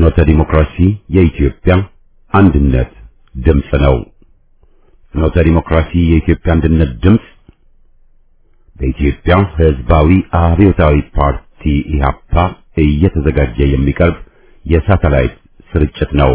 ፍኖተ ዲሞክራሲ የኢትዮጵያ አንድነት ድምፅ ነው። ፍኖተ ዲሞክራሲ የኢትዮጵያ አንድነት ድምፅ በኢትዮጵያ ሕዝባዊ አብዮታዊ ፓርቲ ኢህአፓ እየተዘጋጀ የሚቀርብ የሳተላይት ስርጭት ነው።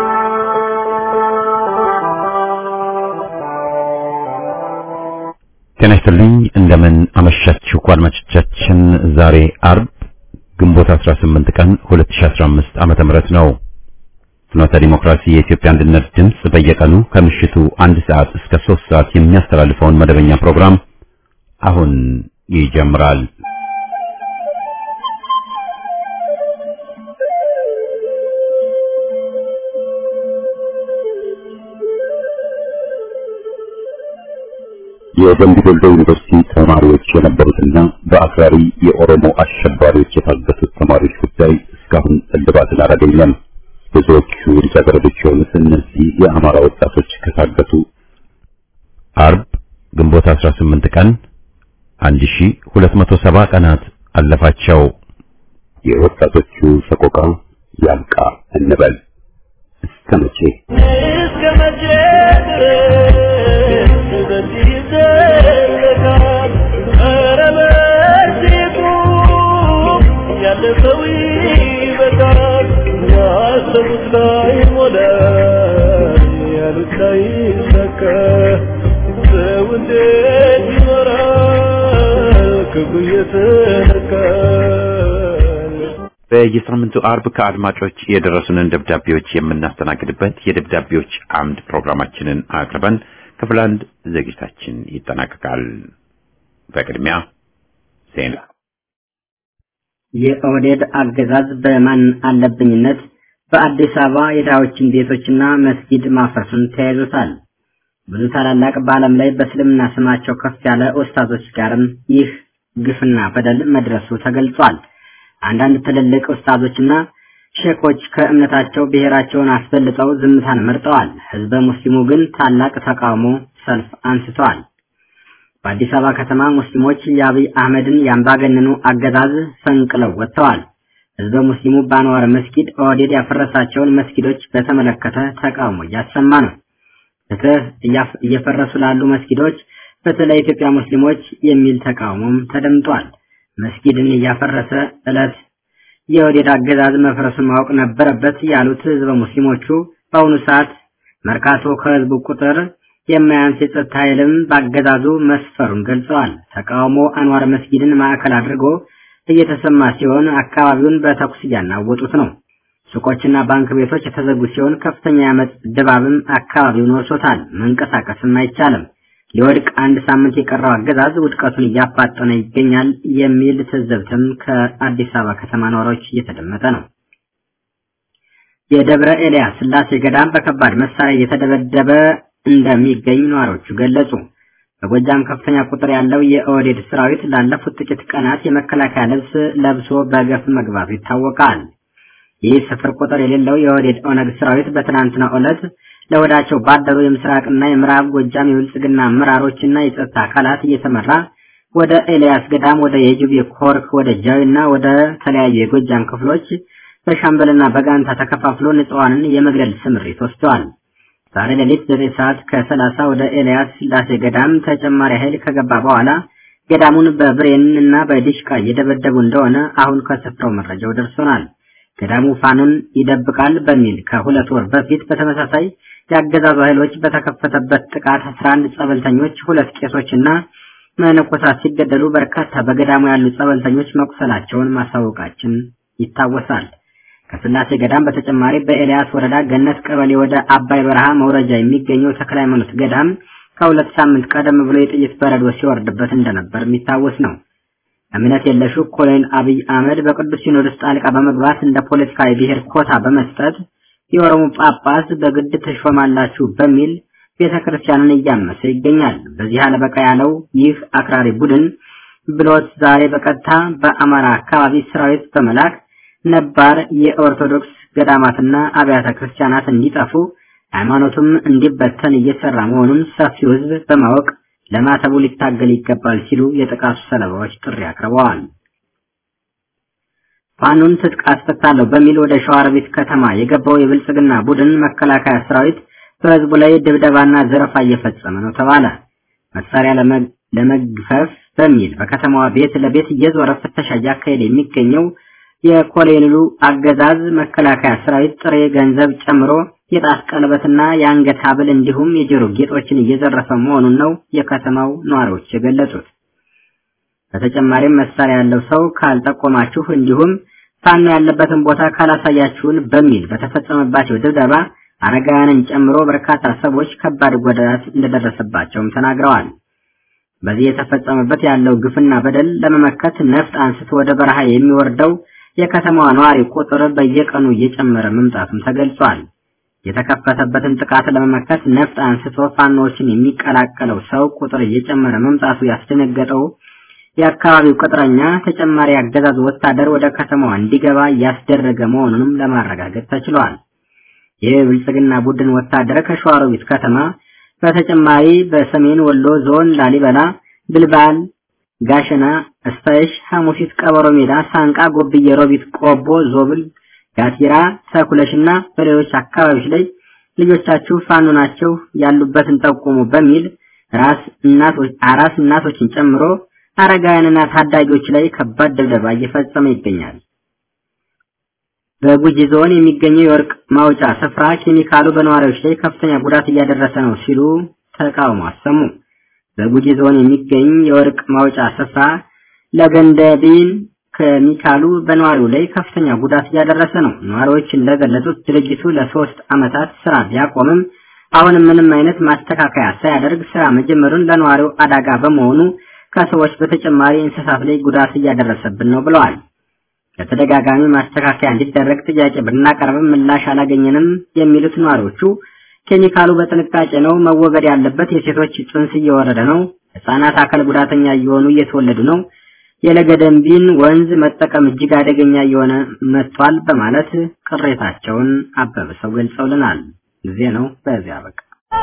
ጤና ይስጥልኝ። እንደምን አመሻችሁ አድማጮቻችን። ዛሬ አርብ ግንቦት 18 ቀን 2015 ዓመተ ምህረት ነው። ፍኖተ ዲሞክራሲ የኢትዮጵያ አንድነት ድምፅ በየቀኑ ከምሽቱ አንድ ሰዓት እስከ 3 ሰዓት የሚያስተላልፈውን መደበኛ ፕሮግራም አሁን ይጀምራል። የደምቢ ዶሎ ዩኒቨርሲቲ ተማሪዎች የነበሩትና በአክራሪ የኦሮሞ አሸባሪዎች የታገቱት ተማሪዎች ጉዳይ እስካሁን እልባትን አላገኘም። ብዙዎቹ ልጃገረዶች የሆኑት እነዚህ የአማራ ወጣቶች ከታገቱ አርብ ግንቦት 18 ቀን 1270 ቀናት አለፋቸው። የወጣቶቹ ሰቆቃ ያብቃ እንበል። እስከ መቼ እስከ መቼ ድረስ በዚህ ይዘለቃል? ኧረ በዚሁ ያለፈው ይበቃል። ያሰቡት ላይ ሞላ፣ ያሉት ላይ ሰካ። ሰው እንዴት ይኖራል ክፉ እየተነካል? በየሳምንቱ አርብ ከአድማጮች የደረሱንን ደብዳቤዎች የምናስተናግድበት የደብዳቤዎች አምድ ፕሮግራማችንን አቅርበን ክፍል አንድ ዝግጅታችን ይጠናቀቃል። በቅድሚያ ዜና። የኦህዴድ አገዛዝ በማን አለብኝነት በአዲስ አበባ የድሃዎችን ቤቶችና መስጊድ ማፍረሱን ተያይዞታል። ብዙ ታላላቅ በዓለም ላይ በእስልምና ስማቸው ከፍ ያለ ኡስታዞች ጋርም ይህ ግፍና በደል መድረሱ ተገልጿል። አንዳንድ ትልልቅ ኡስታዞችና ሼኮች ከእምነታቸው ብሔራቸውን አስበልጠው ዝምታን መርጠዋል። ህዝበ ሙስሊሙ ግን ታላቅ ተቃውሞ ሰልፍ አንስተዋል። በአዲስ አበባ ከተማ ሙስሊሞች የአብይ አህመድን የአምባገነኑ አገዛዝ ፈንቅለው ወጥተዋል። ህዝበ ሙስሊሙ በአንዋር መስጊድ ኦህዴድ ያፈረሳቸውን መስጊዶች በተመለከተ ተቃውሞ እያሰማ ነው። ፍትህ እየፈረሱ ላሉ መስጊዶች ፍትህ ለኢትዮጵያ ሙስሊሞች የሚል ተቃውሞም ተደምጧል። መስጊድን እያፈረሰ ዕለት የኦህዴድ አገዛዝ መፍረሱን ማወቅ ነበረበት ያሉት ህዝበ ሙስሊሞቹ በአሁኑ ሰዓት መርካቶ ከህዝቡ ቁጥር የማያንስ የጸጥታ ኃይልም በአገዛዙ መስፈሩን ገልጸዋል። ተቃውሞ አንዋር መስጊድን ማዕከል አድርጎ እየተሰማ ሲሆን አካባቢውን በተኩስ እያናወጡት ነው። ሱቆችና ባንክ ቤቶች የተዘጉ ሲሆን ከፍተኛ የአመፅ ድባብም አካባቢውን ወርሶታል። መንቀሳቀስም አይቻልም። ሊወድቅ አንድ ሳምንት የቀረው አገዛዝ ውድቀቱን እያፋጠነ ይገኛል የሚል ትዝብትም ከአዲስ አበባ ከተማ ነዋሪዎች እየተደመጠ ነው። የደብረ ኤልያስ ስላሴ ገዳም በከባድ መሳሪያ እየተደበደበ እንደሚገኝ ነዋሪዎቹ ገለጹ። በጎጃም ከፍተኛ ቁጥር ያለው የኦህዴድ ሰራዊት ላለፉት ጥቂት ቀናት የመከላከያ ልብስ ለብሶ በገፍ መግባቱ ይታወቃል። ይህ ስፍር ቁጥር የሌለው የኦህዴድ ኦነግ ሰራዊት በትናንትናው ዕለት ለወዳቸው ባደሩ የምስራቅና የምዕራብ ጎጃም የብልጽግና አመራሮችና የጸጥታ አካላት እየተመራ ወደ ኤልያስ ገዳም፣ ወደ የጁቤ ኮርክ፣ ወደ ጃዊና ወደ ተለያዩ የጎጃም ክፍሎች በሻምበልና በጋንታ ተከፋፍሎ ንጹሐንን የመግደል ስምሪት ወስደዋል። ዛሬ ሌሊት ዘጠኝ ሰዓት ከሰላሳ ወደ ኤልያስ ስላሴ ገዳም ተጨማሪ ኃይል ከገባ በኋላ ገዳሙን በብሬን እና በዲሽቃ እየደበደቡ እንደሆነ አሁን ከስፍራው መረጃው ደርሶናል። ገዳሙ ፋኑን ይደብቃል በሚል ከሁለት ወር በፊት በተመሳሳይ የአገዛዙ ኃይሎች በተከፈተበት ጥቃት 11 ጸበልተኞች፣ ሁለት ቄሶችና መነኮሳት ሲገደሉ በርካታ በገዳሙ ያሉ ጸበልተኞች መቁሰላቸውን ማሳወቃችን ይታወሳል። ከስላሴ ገዳም በተጨማሪ በኤልያስ ወረዳ ገነት ቀበሌ ወደ አባይ በረሃ መውረጃ የሚገኘው ተክለ ሃይማኖት ገዳም ከሁለት ሳምንት ቀደም ብሎ የጥይት በረዶ ሲወርድበት እንደነበር የሚታወስ ነው። እምነት የለሹ ኮሎኔል አብይ አህመድ በቅዱስ ሲኖዶስ ጣልቃ በመግባት እንደ ፖለቲካዊ ብሔር ኮታ በመስጠት የኦሮሞ ጳጳስ በግድ ተሾማላችሁ በሚል ቤተ ክርስቲያንን እያመሰ ይገኛል። በዚህ አለበቃ ያለው ይህ አክራሪ ቡድን ብሎት ዛሬ በቀጥታ በአማራ አካባቢ ሰራዊት በመላክ ነባር የኦርቶዶክስ ገዳማትና አብያተ ክርስቲያናት እንዲጠፉ ሃይማኖቱም እንዲበተን እየሰራ መሆኑን ሰፊው ሕዝብ በማወቅ ለማተቡ ሊታገል ይገባል ሲሉ የጥቃቱ ሰለባዎች ጥሪ አቅርበዋል። ፋኖን ትጥቅ አስፈታለሁ በሚል ወደ ሸዋሮቢት ከተማ የገባው የብልጽግና ቡድን መከላከያ ሰራዊት በህዝቡ ላይ ድብደባና ዘረፋ እየፈጸመ ነው ተባለ። መሳሪያ ለመግፈፍ በሚል በከተማዋ ቤት ለቤት እየዞረ ፍተሻ እያካሄደ የሚገኘው የኮሎኔሉ አገዛዝ መከላከያ ሰራዊት ጥሬ ገንዘብ ጨምሮ የጣት ቀለበትና የአንገት ሐብል እንዲሁም የጆሮ ጌጦችን እየዘረፈ መሆኑን ነው የከተማው ነዋሪዎች የገለጹት። በተጨማሪም መሳሪያ ያለው ሰው ካልጠቆማችሁ እንዲሁም ፋኖ ያለበትን ቦታ ካላሳያችሁን በሚል በተፈጸመባቸው ድብደባ አረጋውያንን ጨምሮ በርካታ ሰዎች ከባድ ጉዳት እንደደረሰባቸውም ተናግረዋል። በዚህ የተፈጸመበት ያለው ግፍና በደል ለመመከት ነፍጥ አንስቶ ወደ በረሃ የሚወርደው የከተማዋ ነዋሪ ቁጥር በየቀኑ እየጨመረ መምጣቱም ተገልጿል። የተከፈተበትን ጥቃት ለመመከት ነፍጥ አንስቶ ፋኖዎችን የሚቀላቀለው ሰው ቁጥር እየጨመረ መምጣቱ ያስደነገጠው የአካባቢው ቅጥረኛ ተጨማሪ አገዛዝ ወታደር ወደ ከተማዋ እንዲገባ እያስደረገ መሆኑንም ለማረጋገጥ ተችሏል። ይህ ብልጽግና ቡድን ወታደር ከሸዋሮቢት ከተማ በተጨማሪ በሰሜን ወሎ ዞን ላሊበላ፣ ብልባል፣ ጋሸና፣ እስታይሽ፣ ሐሙሲት፣ ቀበሮ ሜዳ፣ ሳንቃ፣ ጎብዬ፣ ሮቢት፣ ቆቦ፣ ዞብል፣ ጋቲራ፣ ተኩለሽና በሌሎች አካባቢዎች ላይ ልጆቻችሁ ፋኖ ናቸው ያሉበትን ጠቁሙ በሚል ራስ እናቶች አራስ እናቶችን ጨምሮ አረጋውያንና ታዳጊዎች ላይ ከባድ ድብደባ እየፈጸመ ይገኛል። በጉጂ ዞን የሚገኘው የወርቅ ማውጫ ስፍራ ኬሚካሉ በነዋሪዎች ላይ ከፍተኛ ጉዳት እያደረሰ ነው ሲሉ ተቃውሞ አሰሙ። በጉጂ ዞን የሚገኝ የወርቅ ማውጫ ስፍራ ለገንደቢን ኬሚካሉ በነዋሪው ላይ ከፍተኛ ጉዳት እያደረሰ ነው። ነዋሪዎች እንደገለጹት ድርጅቱ ለሶስት ዓመታት ስራ ቢያቆምም አሁንም ምንም አይነት ማስተካከያ ሳያደርግ ስራ መጀመሩን ለነዋሪው አዳጋ በመሆኑ ከሰዎች በተጨማሪ እንስሳት ላይ ጉዳት እያደረሰብን ነው ብለዋል። ለተደጋጋሚ ማስተካከያ እንዲደረግ ጥያቄ ብናቀርብም ምላሽ አላገኘንም የሚሉት ነዋሪዎቹ ኬሚካሉ በጥንቃቄ ነው መወገድ ያለበት፣ የሴቶች ጽንስ እየወረደ ነው፣ ህጻናት አካል ጉዳተኛ እየሆኑ እየተወለዱ ነው፣ የለገደምቢን ወንዝ መጠቀም እጅግ አደገኛ እየሆነ መጥቷል በማለት ቅሬታቸውን አበብሰው ገልጸውልናል። ጊዜ ነው በዚያ በቃ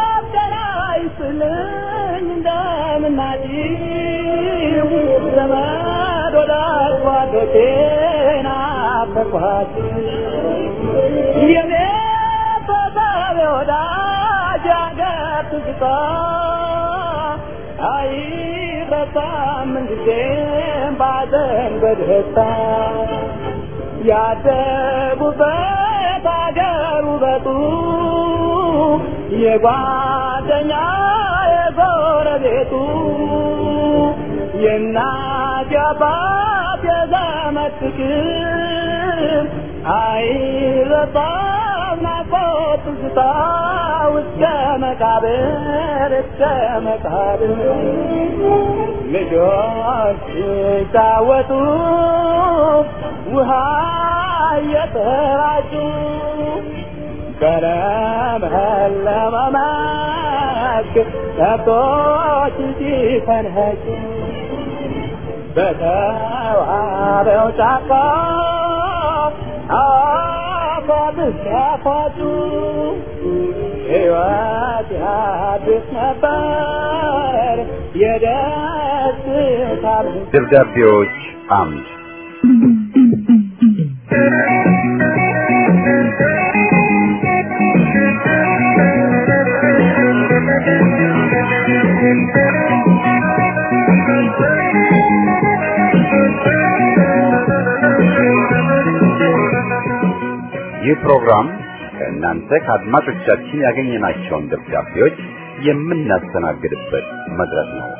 ያደጉበት አገር ውበቱ የጓደኛ የጎረቤቱ የእናት የአባት የዘመድ ፍቅር አይረሳም ናፍቆት ትዝታ እስከ መቃብር እስከ መቃብር ልጆች ሲጫወቱ ውሃ እየተራጩ በለመለመ መስክ ከብቶች ሲፈንኸጩ በተዋበው ጫካ አፏብስ ሲያፏጩ ሕይወት ያድስ ነበር የደስታ ደብዳቤዎች አምድ ይህ ፕሮግራም ከእናንተ ከአድማጮቻችን ያገኘናቸውን ደብዳቤዎች የምናስተናግድበት መድረክ ነው።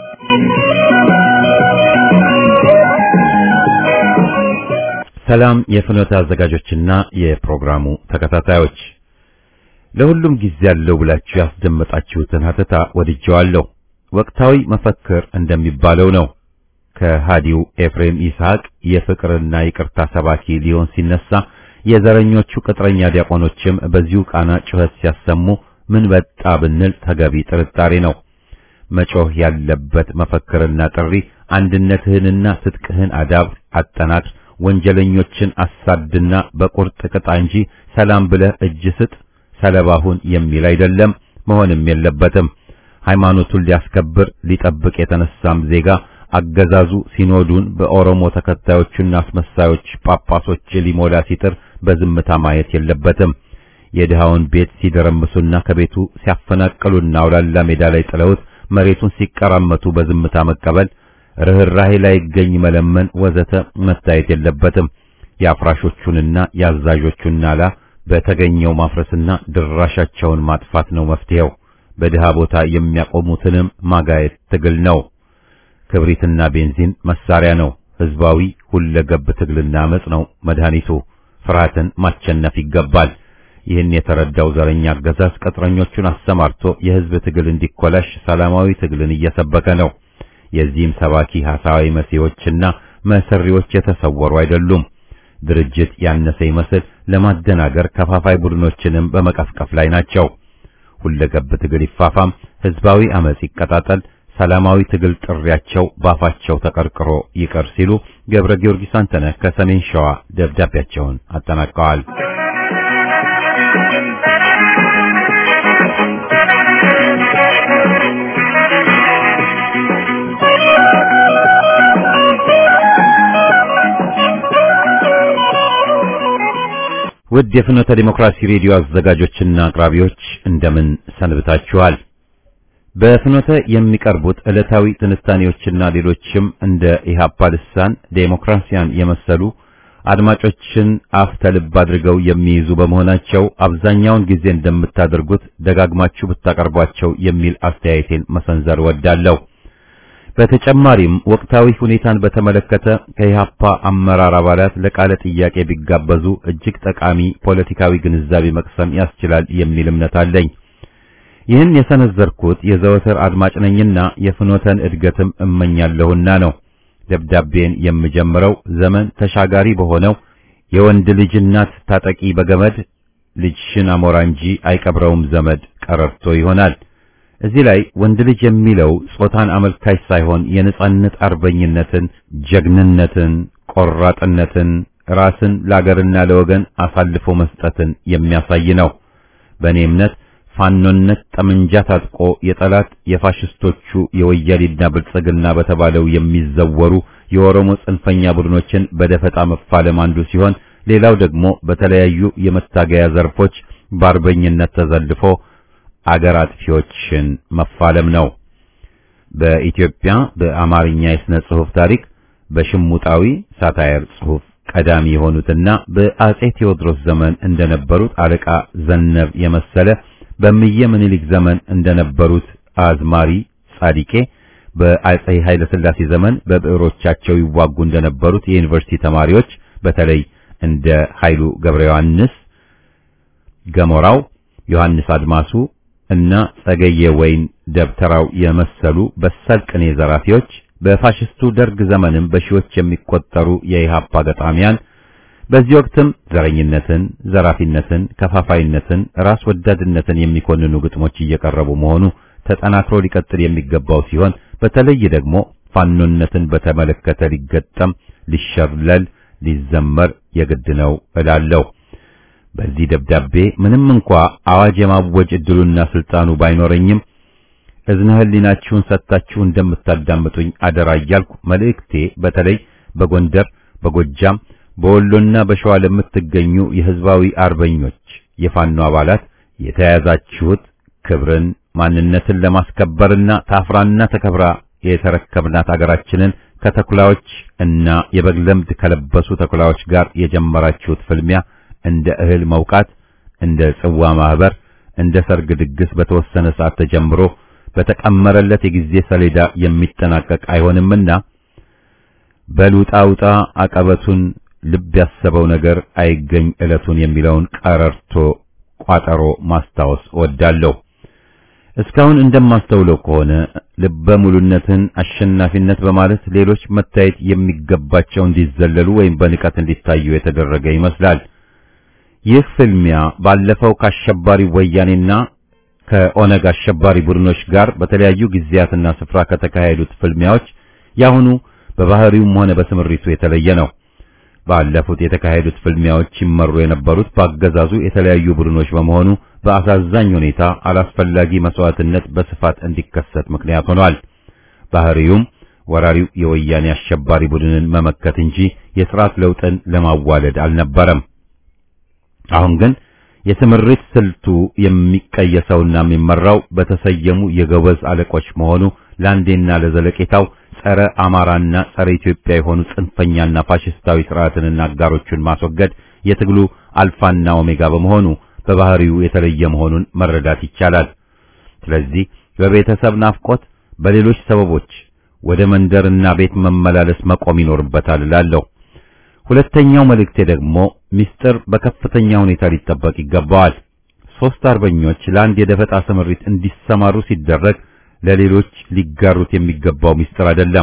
ሰላም የፍኖተ አዘጋጆችና የፕሮግራሙ ተከታታዮች፣ ለሁሉም ጊዜ ያለው ብላችሁ ያስደመጣችሁትን ሀተታ ወድጀዋለሁ። ወቅታዊ መፈክር እንደሚባለው ነው። ከሃዲው ኤፍሬም ይስሐቅ የፍቅርና ይቅርታ ሰባኪ ሊሆን ሲነሳ የዘረኞቹ ቅጥረኛ ዲያቆኖችም በዚሁ ቃና ጩኸት ሲያሰሙ ምን በጣ ብንል ተገቢ ጥርጣሬ ነው። መጮህ ያለበት መፈክርና ጥሪ አንድነትህንና ትጥቅህን አዳብር፣ አጠናክር፣ ወንጀለኞችን አሳድና በቁርጥ ቅጣ እንጂ ሰላም ብለህ እጅ ስጥ፣ ሰለባሁን የሚል አይደለም፣ መሆንም የለበትም። ሃይማኖቱን ሊያስከብር ሊጠብቅ የተነሳም ዜጋ አገዛዙ ሲኖዱን በኦሮሞ ተከታዮችና አስመሳዮች ጳጳሶች ሊሞላ ሲጥር በዝምታ ማየት የለበትም። የድሃውን ቤት ሲደረምሱና ከቤቱ ሲያፈናቅሉና አውላላ ሜዳ ላይ ጥለውት መሬቱን ሲቀራመቱ በዝምታ መቀበል፣ ርህራሄ ላይ ይገኝ መለመን ወዘተ መታየት የለበትም። የአፍራሾቹንና የአዛዦቹን ናላ በተገኘው ማፍረስና ድራሻቸውን ማጥፋት ነው መፍትሄው። በድሃ ቦታ የሚያቆሙትንም ማጋየት ትግል ነው። ክብሪትና ቤንዚን መሳሪያ ነው። ህዝባዊ ሁለገብ ትግልና አመጽ ነው መድኃኒቱ። ፍርሃትን ማቸነፍ ይገባል። ይህን የተረዳው ዘረኛ አገዛዝ ቅጥረኞቹን አሰማርቶ የህዝብ ትግል እንዲኮላሽ ሰላማዊ ትግልን እየሰበከ ነው። የዚህም ሰባኪ ሐሳዊ መሲዎችና መሰሪዎች የተሰወሩ አይደሉም። ድርጅት ያነሰ ይመስል ለማደናገር ከፋፋይ ቡድኖችንም በመቀፍቀፍ ላይ ናቸው። ሁለገብ ትግል ይፋፋም፣ ህዝባዊ አመጽ ይቀጣጠል፣ ሰላማዊ ትግል ጥሪያቸው ባፋቸው ተቀርቅሮ ይቀር ሲሉ ገብረ ጊዮርጊስ አንተነህ ከሰሜን ሸዋ ደብዳቤያቸውን አጠናቀዋል። ውድ የፍኖተ ዲሞክራሲ ሬዲዮ አዘጋጆችና አቅራቢዎች እንደምን ሰንብታችኋል? በፍኖተ የሚቀርቡት ዕለታዊ ትንታኔዎችና ሌሎችም እንደ ኢህአፓ ልሳን ዴሞክራሲያን የመሰሉ አድማጮችን አፍ ተልብ አድርገው የሚይዙ በመሆናቸው አብዛኛውን ጊዜ እንደምታደርጉት ደጋግማችሁ ብታቀርቧቸው የሚል አስተያየቴን መሰንዘር ወዳለሁ። በተጨማሪም ወቅታዊ ሁኔታን በተመለከተ ከኢህአፓ አመራር አባላት ለቃለ ጥያቄ ቢጋበዙ እጅግ ጠቃሚ ፖለቲካዊ ግንዛቤ መቅሰም ያስችላል የሚል እምነት አለኝ። ይህን የሰነዘርኩት የዘወትር አድማጭ ነኝና የፍኖተን እድገትም እመኛለሁና ነው። ደብዳቤን የምጀምረው ዘመን ተሻጋሪ በሆነው የወንድ ልጅ እናት ታጠቂ በገመድ ልጅሽን አሞራ እንጂ አይቀብረውም ዘመድ ቀረርቶ ይሆናል። እዚህ ላይ ወንድ ልጅ የሚለው ጾታን አመልካች ሳይሆን የነጻነት አርበኝነትን፣ ጀግንነትን፣ ቆራጥነትን፣ ራስን ለአገርና ለወገን አሳልፎ መስጠትን የሚያሳይ ነው። በእኔ እምነት ፋኖነት ጠመንጃ ታጥቆ የጠላት የፋሽስቶቹ የወያኔና ብልጽግና በተባለው የሚዘወሩ የኦሮሞ ጽንፈኛ ቡድኖችን በደፈጣ መፋለም አንዱ ሲሆን ሌላው ደግሞ በተለያዩ የመታገያ ዘርፎች በአርበኝነት ተዘልፎ አገር አጥፊዎችን መፋለም ነው። በኢትዮጵያ በአማርኛ የሥነ ጽሑፍ ታሪክ በሽሙጣዊ ሳታየር ጽሑፍ ቀዳሚ የሆኑትና በአጼ ቴዎድሮስ ዘመን እንደነበሩት አለቃ ዘነብ የመሰለ በእምየ ምኒልክ ዘመን እንደነበሩት አዝማሪ ጻዲቄ በአጼ ኃይለ ሥላሴ ዘመን በብዕሮቻቸው ይዋጉ እንደነበሩት የዩኒቨርሲቲ ተማሪዎች በተለይ እንደ ኃይሉ ገብረ ዮሐንስ ገሞራው፣ ዮሐንስ አድማሱ እና ጸገየ ወይን ደብተራው የመሰሉ በሳል ቅኔ ዘራፊዎች በፋሽስቱ ደርግ ዘመንም በሺዎች የሚቆጠሩ የኢሃፓ ገጣሚያን በዚህ ወቅትም ዘረኝነትን፣ ዘራፊነትን፣ ከፋፋይነትን፣ ራስ ወዳድነትን የሚኮንኑ ግጥሞች እየቀረቡ መሆኑ ተጠናክሮ ሊቀጥል የሚገባው ሲሆን በተለይ ደግሞ ፋኖነትን በተመለከተ ሊገጠም፣ ሊሸለል፣ ሊዘመር የግድ ነው እላለሁ። በዚህ ደብዳቤ ምንም እንኳ አዋጅ የማወጅ እድሉና ስልጣኑ ባይኖረኝም እዝነ ህሊናችሁን ሰጥታችሁ እንደምታዳምጡኝ አደራ እያልኩ መልእክቴ በተለይ በጎንደር፣ በጎጃም፣ በወሎና በሸዋ ለምትገኙ የህዝባዊ አርበኞች የፋኖ አባላት የተያያዛችሁት ክብርን፣ ማንነትን ለማስከበርና ታፍራና ተከብራ የተረከብናት አገራችንን ከተኩላዎች እና የበግ ለምድ ከለበሱ ተኩላዎች ጋር የጀመራችሁት ፍልሚያ እንደ እህል መውቃት፣ እንደ ጽዋ ማህበር፣ እንደ ሰርግ ድግስ በተወሰነ ሰዓት ተጀምሮ በተቀመረለት የጊዜ ሰሌዳ የሚጠናቀቅ አይሆንምና በሉጣ ውጣ አቀበቱን ልብ ያሰበው ነገር አይገኝ ዕለቱን የሚለውን ቀረርቶ ቋጠሮ ማስታወስ እወዳለሁ። እስካሁን እንደማስተውለው ከሆነ ልበ ሙሉነትን አሸናፊነት በማለት ሌሎች መታየት የሚገባቸው እንዲዘለሉ ወይም በንቀት እንዲታዩ የተደረገ ይመስላል። ይህ ፍልሚያ ባለፈው ከአሸባሪ ወያኔና ከኦነግ አሸባሪ ቡድኖች ጋር በተለያዩ ጊዜያትና ስፍራ ከተካሄዱት ፍልሚያዎች ያሁኑ በባህሪውም ሆነ በስምሪቱ የተለየ ነው። ባለፉት የተካሄዱት ፍልሚያዎች ይመሩ የነበሩት በአገዛዙ የተለያዩ ቡድኖች በመሆኑ በአሳዛኝ ሁኔታ አላስፈላጊ መስዋዕትነት በስፋት እንዲከሰት ምክንያት ሆኗል። ባህሪውም ወራሪው የወያኔ አሸባሪ ቡድንን መመከት እንጂ የሥርዓት ለውጥን ለማዋለድ አልነበረም። አሁን ግን የትምሪት ስልቱ የሚቀየሰውና የሚመራው በተሰየሙ የገበዝ አለቆች መሆኑ ለአንዴና ለዘለቄታው ጸረ አማራና ጸረ ኢትዮጵያ የሆኑ ጽንፈኛና ፋሽስታዊ ስርዓትንና አጋሮቹን ማስወገድ የትግሉ አልፋና ኦሜጋ በመሆኑ በባህሪው የተለየ መሆኑን መረዳት ይቻላል። ስለዚህ በቤተሰብ ናፍቆት፣ በሌሎች ሰበቦች ወደ መንደርና ቤት መመላለስ መቆም ይኖርበታል እላለሁ። ሁለተኛው መልእክቴ ደግሞ ሚስጥር በከፍተኛ ሁኔታ ሊጠበቅ ይገባዋል። ሶስት አርበኞች ለአንድ የደፈጣ ስምሪት እንዲሰማሩ ሲደረግ ለሌሎች ሊጋሩት የሚገባው ሚስጥር አይደለም።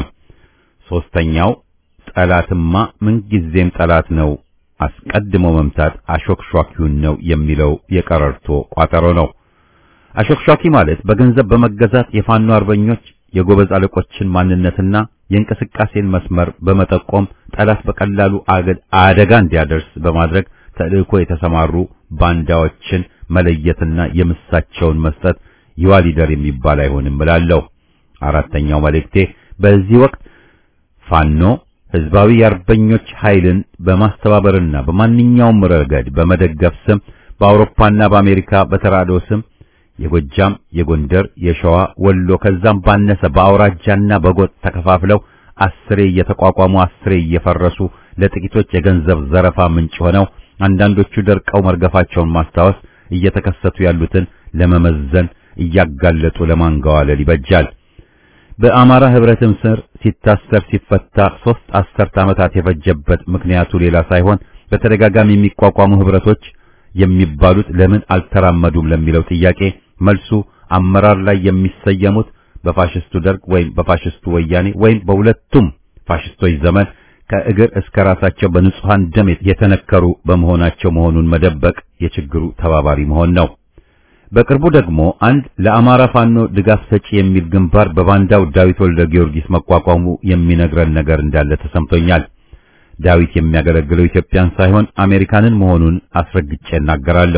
ሶስተኛው ጠላትማ ምንጊዜም ጠላት ነው፣ አስቀድሞ መምታት አሾክሿኪውን ነው የሚለው የቀረርቶ ቋጠሮ ነው። አሾክሿኪ ማለት በገንዘብ በመገዛት የፋኖ አርበኞች የጎበዝ አለቆችን ማንነትና የእንቅስቃሴን መስመር በመጠቆም ጠላት በቀላሉ አደጋ እንዲያደርስ በማድረግ ተልእኮ የተሰማሩ ባንዳዎችን መለየትና የምሳቸውን መስጠት ይዋሊደር የሚባል አይሆንም እላለሁ። አራተኛው መልእክቴ በዚህ ወቅት ፋኖ ህዝባዊ የአርበኞች ኃይልን በማስተባበርና በማንኛውም ረገድ በመደገፍ ስም በአውሮፓና በአሜሪካ በተራድኦ ስም የጎጃም፣ የጎንደር፣ የሸዋ፣ ወሎ ከዛም ባነሰ በአውራጃና በጎጥ ተከፋፍለው አስሬ እየተቋቋሙ አስሬ እየፈረሱ ለጥቂቶች የገንዘብ ዘረፋ ምንጭ ሆነው አንዳንዶቹ ደርቀው መርገፋቸውን ማስታወስ እየተከሰቱ ያሉትን ለመመዘን እያጋለጡ ለማንገዋለል ይበጃል። በአማራ ህብረትም ስር ሲታሰር ሲፈታ ሶስት አስርት ዓመታት የፈጀበት ምክንያቱ ሌላ ሳይሆን በተደጋጋሚ የሚቋቋሙ ህብረቶች የሚባሉት ለምን አልተራመዱም ለሚለው ጥያቄ መልሱ አመራር ላይ የሚሰየሙት በፋሽስቱ ደርግ ወይም በፋሽስቱ ወያኔ ወይም በሁለቱም ፋሽስቶች ዘመን ከእግር እስከ ራሳቸው በንጹሃን ደም የተነከሩ በመሆናቸው መሆኑን መደበቅ የችግሩ ተባባሪ መሆን ነው። በቅርቡ ደግሞ አንድ ለአማራ ፋኖ ድጋፍ ሰጪ የሚል ግንባር በባንዳው ዳዊት ወልደ ጊዮርጊስ መቋቋሙ የሚነግረን ነገር እንዳለ ተሰምቶኛል። ዳዊት የሚያገለግለው ኢትዮጵያን ሳይሆን አሜሪካንን መሆኑን አስረግጬ እናገራለሁ።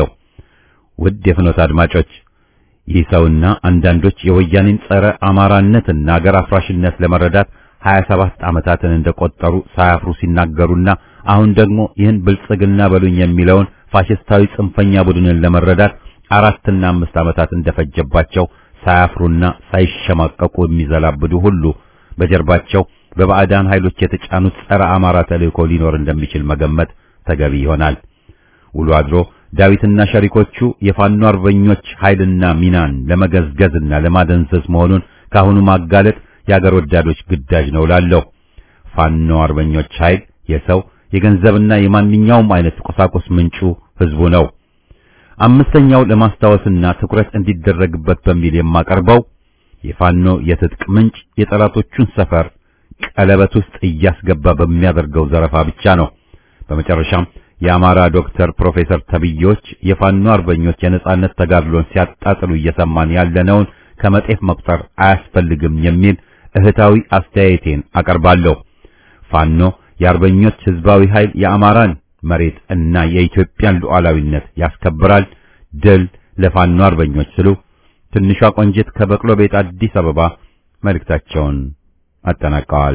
ውድ የፍኖት አድማጮች ይህ ሰውና አንዳንዶች የወያኔን ጸረ አማራነትና አገር አፍራሽነት ለመረዳት 27 ዓመታትን እንደቆጠሩ ሳያፍሩ ሲናገሩና አሁን ደግሞ ይህን ብልጽግና በሉኝ የሚለውን ፋሽስታዊ ጽንፈኛ ቡድንን ለመረዳት አራትና አምስት ዓመታት እንደፈጀባቸው ሳያፍሩና ሳይሸማቀቁ የሚዘላብዱ ሁሉ በጀርባቸው በባዕዳን ኃይሎች የተጫኑት ጸረ አማራ ተልእኮ ሊኖር እንደሚችል መገመት ተገቢ ይሆናል። ውሎ አድሮ ዳዊትና ሸሪኮቹ የፋኖ አርበኞች ኃይልና ሚናን ለመገዝገዝና ለማደንዘዝ መሆኑን ካሁኑ ማጋለጥ የአገር ወዳዶች ግዳጅ ነው ላለሁ። ፋኖ አርበኞች ኃይል የሰው የገንዘብና የማንኛውም አይነት ቁሳቁስ ምንጩ ህዝቡ ነው። አምስተኛው ለማስታወስና ትኩረት እንዲደረግበት በሚል የማቀርበው የፋኖ የትጥቅ ምንጭ የጠላቶቹን ሰፈር ቀለበት ውስጥ እያስገባ በሚያደርገው ዘረፋ ብቻ ነው። በመጨረሻም የአማራ ዶክተር ፕሮፌሰር ተብዮች የፋኖ አርበኞች የነጻነት ተጋድሎን ሲያጣጥሉ እየሰማን ያለነውን ከመጤፍ መቁጠር አያስፈልግም የሚል እህታዊ አስተያየቴን አቀርባለሁ። ፋኖ የአርበኞች ህዝባዊ ኃይል የአማራን መሬት እና የኢትዮጵያን ሉዓላዊነት ያስከብራል። ድል ለፋኖ አርበኞች ስሉ ትንሿ ቆንጅት ከበቅሎ ቤት አዲስ አበባ መልእክታቸውን አጠናቀዋል።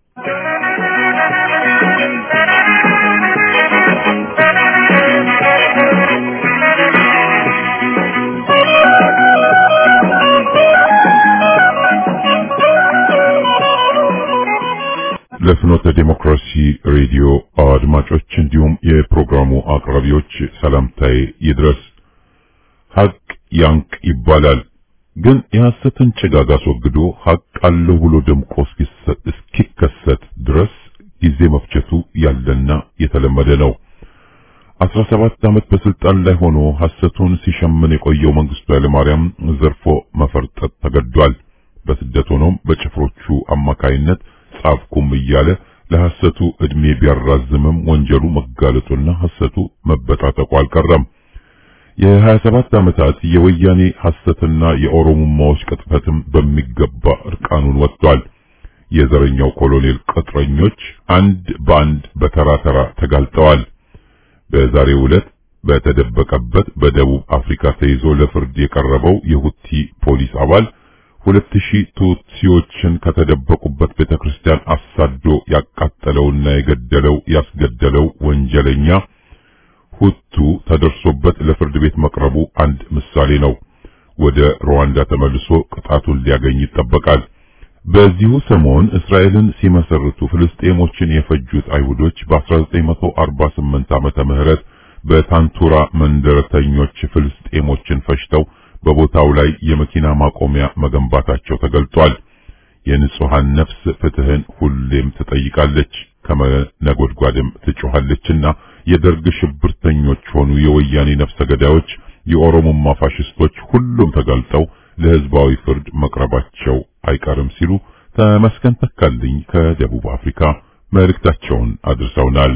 ለፍኖተ ዴሞክራሲ ሬዲዮ አድማጮች እንዲሁም የፕሮግራሙ አቅራቢዎች ሰላምታዬ ይድረስ። ሀቅ ያንቅ ይባላል። ግን የሐሰትን ጭጋግ አስወግዶ ሀቅ አለው ብሎ ደምቆ እስኪከሰት ድረስ ጊዜ መፍጀቱ ያለና የተለመደ ነው። አስራ ሰባት ዓመት በስልጣን ላይ ሆኖ ሐሰቱን ሲሸምን የቆየው መንግስቱ ኃይለማርያም ዘርፎ መፈርጠጥ ተገዷል። በስደት ሆኖም በጭፍሮቹ አማካይነት ጻፍኩም እያለ ለሐሰቱ እድሜ ቢያራዝምም ወንጀሉ መጋለጡና ሐሰቱ መበጣጠቁ አልቀረም። የ27 ዓመታት የወያኔ ሐሰትና የኦሮሞማዎች ቅጥፈትም በሚገባ እርቃኑን ወጥቷል። የዘረኛው ኮሎኔል ቅጥረኞች አንድ በአንድ በተራ ተራ ተጋልጠዋል። በዛሬው ዕለት በተደበቀበት በደቡብ አፍሪካ ተይዞ ለፍርድ የቀረበው የሁቲ ፖሊስ አባል ሁለት ሺህ ቱትሲዎችን ከተደበቁበት ቤተክርስቲያን አሳዶ ያቃጠለውና የገደለው ያስገደለው ወንጀለኛ ሁቱ ተደርሶበት ለፍርድ ቤት መቅረቡ አንድ ምሳሌ ነው። ወደ ሩዋንዳ ተመልሶ ቅጣቱን ሊያገኝ ይጠበቃል። በዚሁ ሰሞን እስራኤልን ሲመሰርቱ ፍልስጤሞችን የፈጁት አይሁዶች በ1948 ዓመተ ምህረት በታንቱራ መንደረተኞች ፍልስጤሞችን ፈጅተው በቦታው ላይ የመኪና ማቆሚያ መገንባታቸው ተገልጧል። የንጹሃን ነፍስ ፍትህን ሁሌም ትጠይቃለች፣ ከመነጎድጓድም ትጮኻለችና የደርግ ሽብርተኞች ሆኑ የወያኔ ነፍሰ ገዳዮች፣ የኦሮሞማ ፋሽስቶች ሁሉም ተጋልጠው ለህዝባዊ ፍርድ መቅረባቸው አይቀርም ሲሉ ተመስገን ተካልኝ ከደቡብ አፍሪካ መልእክታቸውን አድርሰውናል።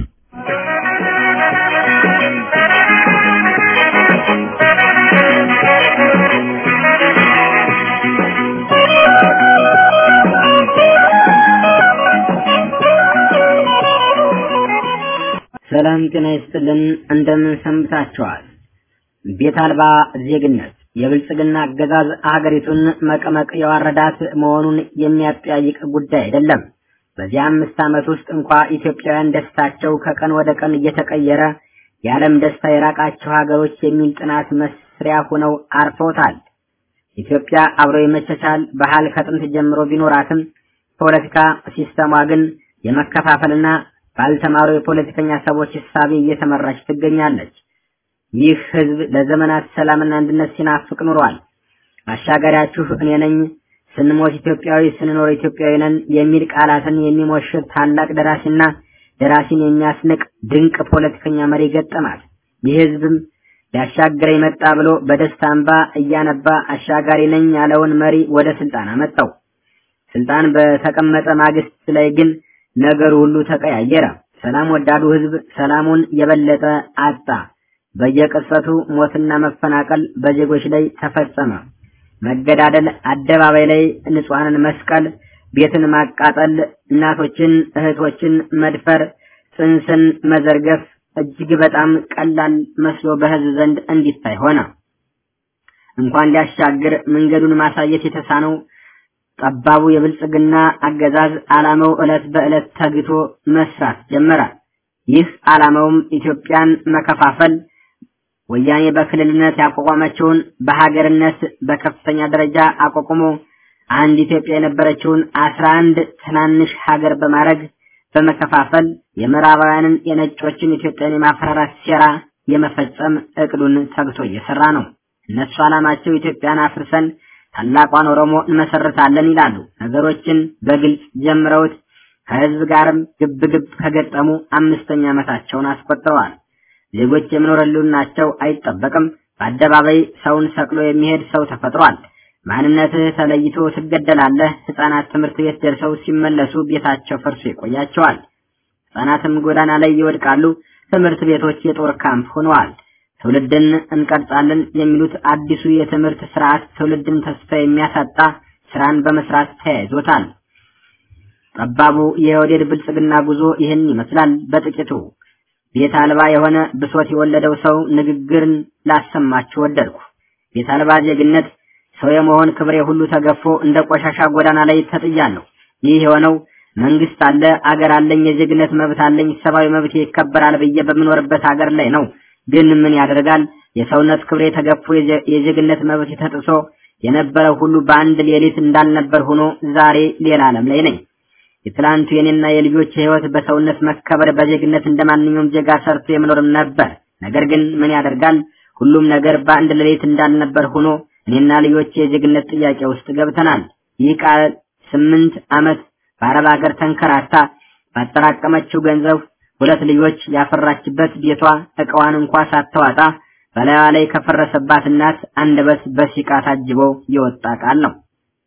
ሰላም ጤና ይስጥልን። እንደምን ሰንብታችኋል? ቤት አልባ ዜግነት የብልጽግና አገዛዝ አገሪቱን መቀመቅ የዋረዳት መሆኑን የሚያጠያይቅ ጉዳይ አይደለም። በዚህ አምስት ዓመት ውስጥ እንኳ ኢትዮጵያውያን ደስታቸው ከቀን ወደ ቀን እየተቀየረ የዓለም ደስታ የራቃቸው ሀገሮች የሚል ጥናት መስሪያ ሆነው አርፈውታል። ኢትዮጵያ አብሮ የመቻቻል ባህል ከጥንት ጀምሮ ቢኖራትም ፖለቲካ ሲስተሟ ግን የመከፋፈልና ባልተማሩ የፖለቲከኛ ሰዎች እሳቤ እየተመራች ትገኛለች። ይህ ህዝብ ለዘመናት ሰላምና አንድነት ሲናፍቅ ኑሯል። አሻጋሪያችሁ እኔ ነኝ፣ ስንሞት ኢትዮጵያዊ፣ ስንኖር ኢትዮጵያዊ ነን የሚል ቃላትን የሚሞሽር ታላቅ ደራሲና ደራሲን የሚያስንቅ ድንቅ ፖለቲከኛ መሪ ገጠማት። ይህ ህዝብም ሊያሻግረኝ መጣ ብሎ በደስታ እንባ እያነባ አሻጋሪ ነኝ ያለውን መሪ ወደ ስልጣን አመጣው። ስልጣን በተቀመጠ ማግስት ላይ ግን ነገሩ ሁሉ ተቀያየረ። ሰላም ወዳዱ ህዝብ ሰላሙን የበለጠ አጣ። በየቅጽበቱ ሞትና መፈናቀል በዜጎች ላይ ተፈጸመ። መገዳደል፣ አደባባይ ላይ ንጹሐንን መስቀል፣ ቤትን ማቃጠል፣ እናቶችን እህቶችን መድፈር፣ ጽንስን መዘርገፍ እጅግ በጣም ቀላል መስሎ በህዝብ ዘንድ እንዲታይ ሆነ። እንኳን ሊያሻግር መንገዱን ማሳየት የተሳነው ጠባቡ የብልጽግና አገዛዝ ዓላማው ዕለት በዕለት ተግቶ መስራት ጀመረ። ይህ ዓላማውም ኢትዮጵያን መከፋፈል፣ ወያኔ በክልልነት ያቋቋመችውን በሀገርነት በከፍተኛ ደረጃ አቋቁሞ አንድ ኢትዮጵያ የነበረችውን አስራ አንድ ትናንሽ ሀገር በማድረግ በመከፋፈል የምዕራባውያንን የነጮችን ኢትዮጵያን የማፈራራት ሴራ የመፈጸም እቅዱን ተግቶ እየሰራ ነው። እነሱ ዓላማቸው ኢትዮጵያን አፍርሰን ታላቋን ኦሮሞ እንመሰርታለን ይላሉ። ነገሮችን በግልጽ ጀምረውት ከህዝብ ጋርም ግብ ግብ ከገጠሙ አምስተኛ ዓመታቸውን አስቆጥረዋል። ዜጎች የመኖር ህልውናቸው አይጠበቅም። በአደባባይ ሰውን ሰቅሎ የሚሄድ ሰው ተፈጥሯል። ማንነትህ ተለይቶ ትገደላለህ። ህፃናት ትምህርት ቤት ደርሰው ሲመለሱ ቤታቸው ፈርሶ ይቆያቸዋል። ህፃናትም ጎዳና ላይ ይወድቃሉ። ትምህርት ቤቶች የጦር ካምፕ ሆነዋል። ትውልድን እንቀርጻለን የሚሉት አዲሱ የትምህርት ስርዓት ትውልድን ተስፋ የሚያሳጣ ስራን በመስራት ተያይዞታል። ጠባቡ የኦህዴድ ብልጽግና ጉዞ ይህን ይመስላል በጥቂቱ። ቤት አልባ የሆነ ብሶት የወለደው ሰው ንግግርን ላሰማችሁ ወደድኩ። ቤት አልባ ዜግነት ሰው የመሆን ክብሬ ሁሉ ተገፎ እንደ ቆሻሻ ጎዳና ላይ ተጥያለሁ። ይህ የሆነው መንግስት አለ፣ አገር አለኝ፣ የዜግነት መብት አለኝ፣ ሰብአዊ መብት ይከበራል ብዬ በምኖርበት ሀገር ላይ ነው። ግን ምን ያደርጋል የሰውነት ክብሬ ተገፎ የዜግነት መብት ተጥሶ የነበረው ሁሉ በአንድ ሌሊት እንዳልነበር ሆኖ ዛሬ ሌላ ዓለም ላይ ነኝ። የትላንቱ የኔና የልጆች ህይወት በሰውነት መከበር በዜግነት እንደማንኛውም ዜጋ ሰርቶ የመኖርም ነበር። ነገር ግን ምን ያደርጋል ሁሉም ነገር በአንድ ሌሊት እንዳልነበር ሆኖ እኔና ልጆች የዜግነት ጥያቄ ውስጥ ገብተናል። ይህ ቃል ስምንት ዓመት በአረብ ሀገር ተንከራታ ባጠራቀመችው ገንዘብ ሁለት ልጆች ያፈራችበት ቤቷ እቃዋን እንኳ ሳትዋጣ በላይዋ ላይ ከፈረሰባት እናት አንደበት በሲቃ ታጅቦ የወጣ ቃል ነው።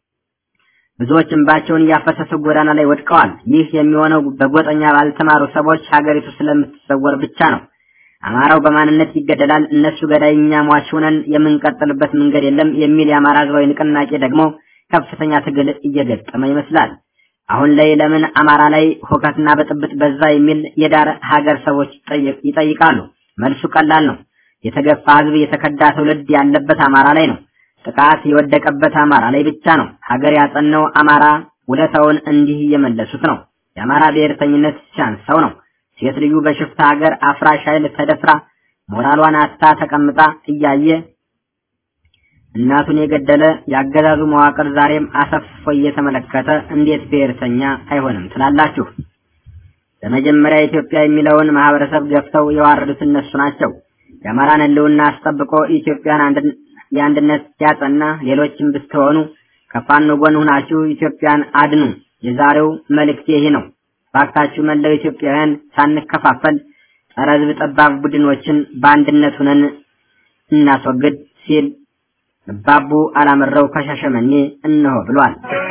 ብዙዎች እንባቸውን እያፈሰሱ ጎዳና ላይ ወድቀዋል። ይህ የሚሆነው በጎጠኛ ባልተማሩ ሰዎች ሀገሪቱ ስለምትሰወር ብቻ ነው። አማራው በማንነት ይገደላል፣ እነሱ ገዳይ፣ እኛ ሟች ሆነን የምንቀጥልበት መንገድ የለም የሚል የአማራ ህዝባዊ ንቅናቄ ደግሞ ከፍተኛ ትግል እየገጠመ ይመስላል። አሁን ላይ ለምን አማራ ላይ ሁከትና ብጥብጥ በዛ የሚል የዳር ሀገር ሰዎች ይጠይቃሉ። መልሱ ቀላል ነው። የተገፋ ህዝብ፣ የተከዳ ትውልድ ያለበት አማራ ላይ ነው። ጥቃት የወደቀበት አማራ ላይ ብቻ ነው። ሀገር ያጸነው አማራ ውለታውን እንዲህ እየመለሱት ነው። የአማራ ብሔርተኝነት ሲያንሰው ነው። ሴት ልዩ በሽፍታ ሀገር አፍራሽ ኃይል ተደፍራ ሞራሏን አታ ተቀምጣ እያየ እናቱን የገደለ የአገዛዙ መዋቅር ዛሬም አሰፍፎ እየተመለከተ እንዴት ብሔርተኛ አይሆንም ትላላችሁ? በመጀመሪያ ኢትዮጵያ የሚለውን ማህበረሰብ ገፍተው የዋረዱት እነሱ ናቸው። የአማራን ሕልውና አስጠብቆ ኢትዮጵያን የአንድነት ያጸና ሌሎችም ብትሆኑ ከፋኖ ጎን ሁናችሁ ኢትዮጵያን አድኑ። የዛሬው መልእክት ይሄ ነው። ባካችሁ መላው ኢትዮጵያውያን ሳንከፋፈል ጸረ ሕዝብ ጠባብ ቡድኖችን በአንድነት ሁነን እናስወግድ ሲል ባቡ አላመረው ከሻሸመኔ እነሆ ብሏል።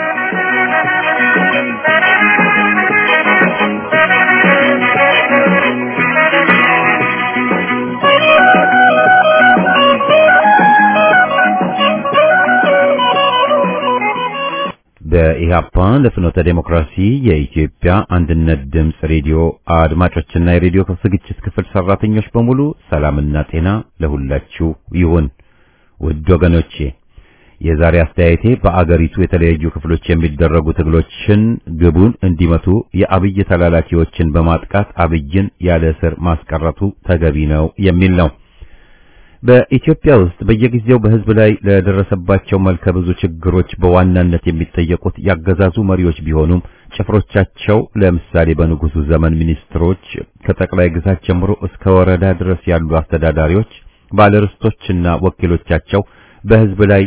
በኢህአፓ ለፍኖተ ዴሞክራሲ የኢትዮጵያ አንድነት ድምፅ ሬዲዮ አድማጮችና የሬዲዮ ዝግጅት ክፍል ሰራተኞች በሙሉ ሰላምና ጤና ለሁላችሁ ይሁን። ውድ ወገኖቼ የዛሬ አስተያየቴ በአገሪቱ የተለያዩ ክፍሎች የሚደረጉ ትግሎችን ግቡን እንዲመቱ የአብይ ተላላኪዎችን በማጥቃት አብይን ያለ እስር ማስቀረቱ ተገቢ ነው የሚል ነው። በኢትዮጵያ ውስጥ በየጊዜው በሕዝብ ላይ ለደረሰባቸው መልከ ብዙ ችግሮች በዋናነት የሚጠየቁት ያገዛዙ መሪዎች ቢሆኑም ጭፍሮቻቸው ለምሳሌ በንጉሱ ዘመን ሚኒስትሮች ከጠቅላይ ግዛት ጀምሮ እስከ ወረዳ ድረስ ያሉ አስተዳዳሪዎች፣ ባለርስቶችና ወኪሎቻቸው በሕዝብ ላይ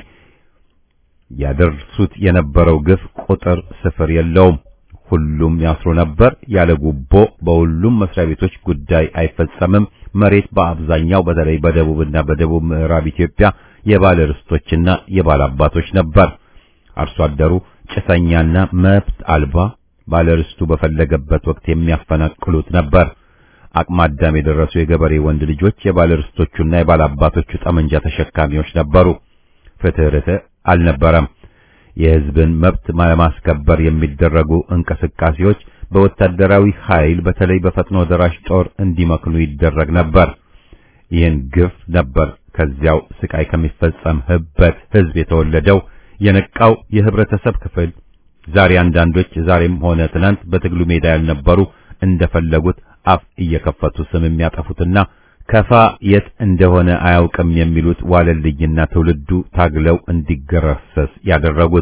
ያደርሱት የነበረው ግፍ ቁጥር ስፍር የለውም። ሁሉም ያስሩ ነበር። ያለ ጉቦ በሁሉም መስሪያ ቤቶች ጉዳይ አይፈጸምም። መሬት በአብዛኛው በተለይ በደቡብና በደቡብ ምዕራብ ኢትዮጵያ የባለ ርስቶችና የባለ አባቶች ነበር። አርሶ አደሩ ጭሰኛና መብት አልባ ባለ ርስቱ በፈለገበት ወቅት የሚያፈናቅሉት ነበር። አቅመ አዳም የደረሱ የገበሬ ወንድ ልጆች የባለ ርስቶቹና የባለ አባቶቹ ጠመንጃ ተሸካሚዎች ነበሩ። ፍትህ ርትዕ አልነበረም። የሕዝብን መብት ለማስከበር የሚደረጉ እንቅስቃሴዎች በወታደራዊ ኃይል በተለይ በፈጥኖ ደራሽ ጦር እንዲመክኑ ይደረግ ነበር። ይህን ግፍ ነበር ከዚያው ስቃይ ከሚፈጸምበት ሕዝብ የተወለደው የነቃው የህብረተሰብ ክፍል ዛሬ አንዳንዶች ዛሬም ሆነ ትናንት በትግሉ ሜዳ ያልነበሩ እንደፈለጉት አፍ እየከፈቱ ስም የሚያጠፉትና ከፋ የት እንደሆነ አያውቅም የሚሉት ዋለልኝና ትውልዱ ታግለው እንዲገረሰስ ያደረጉት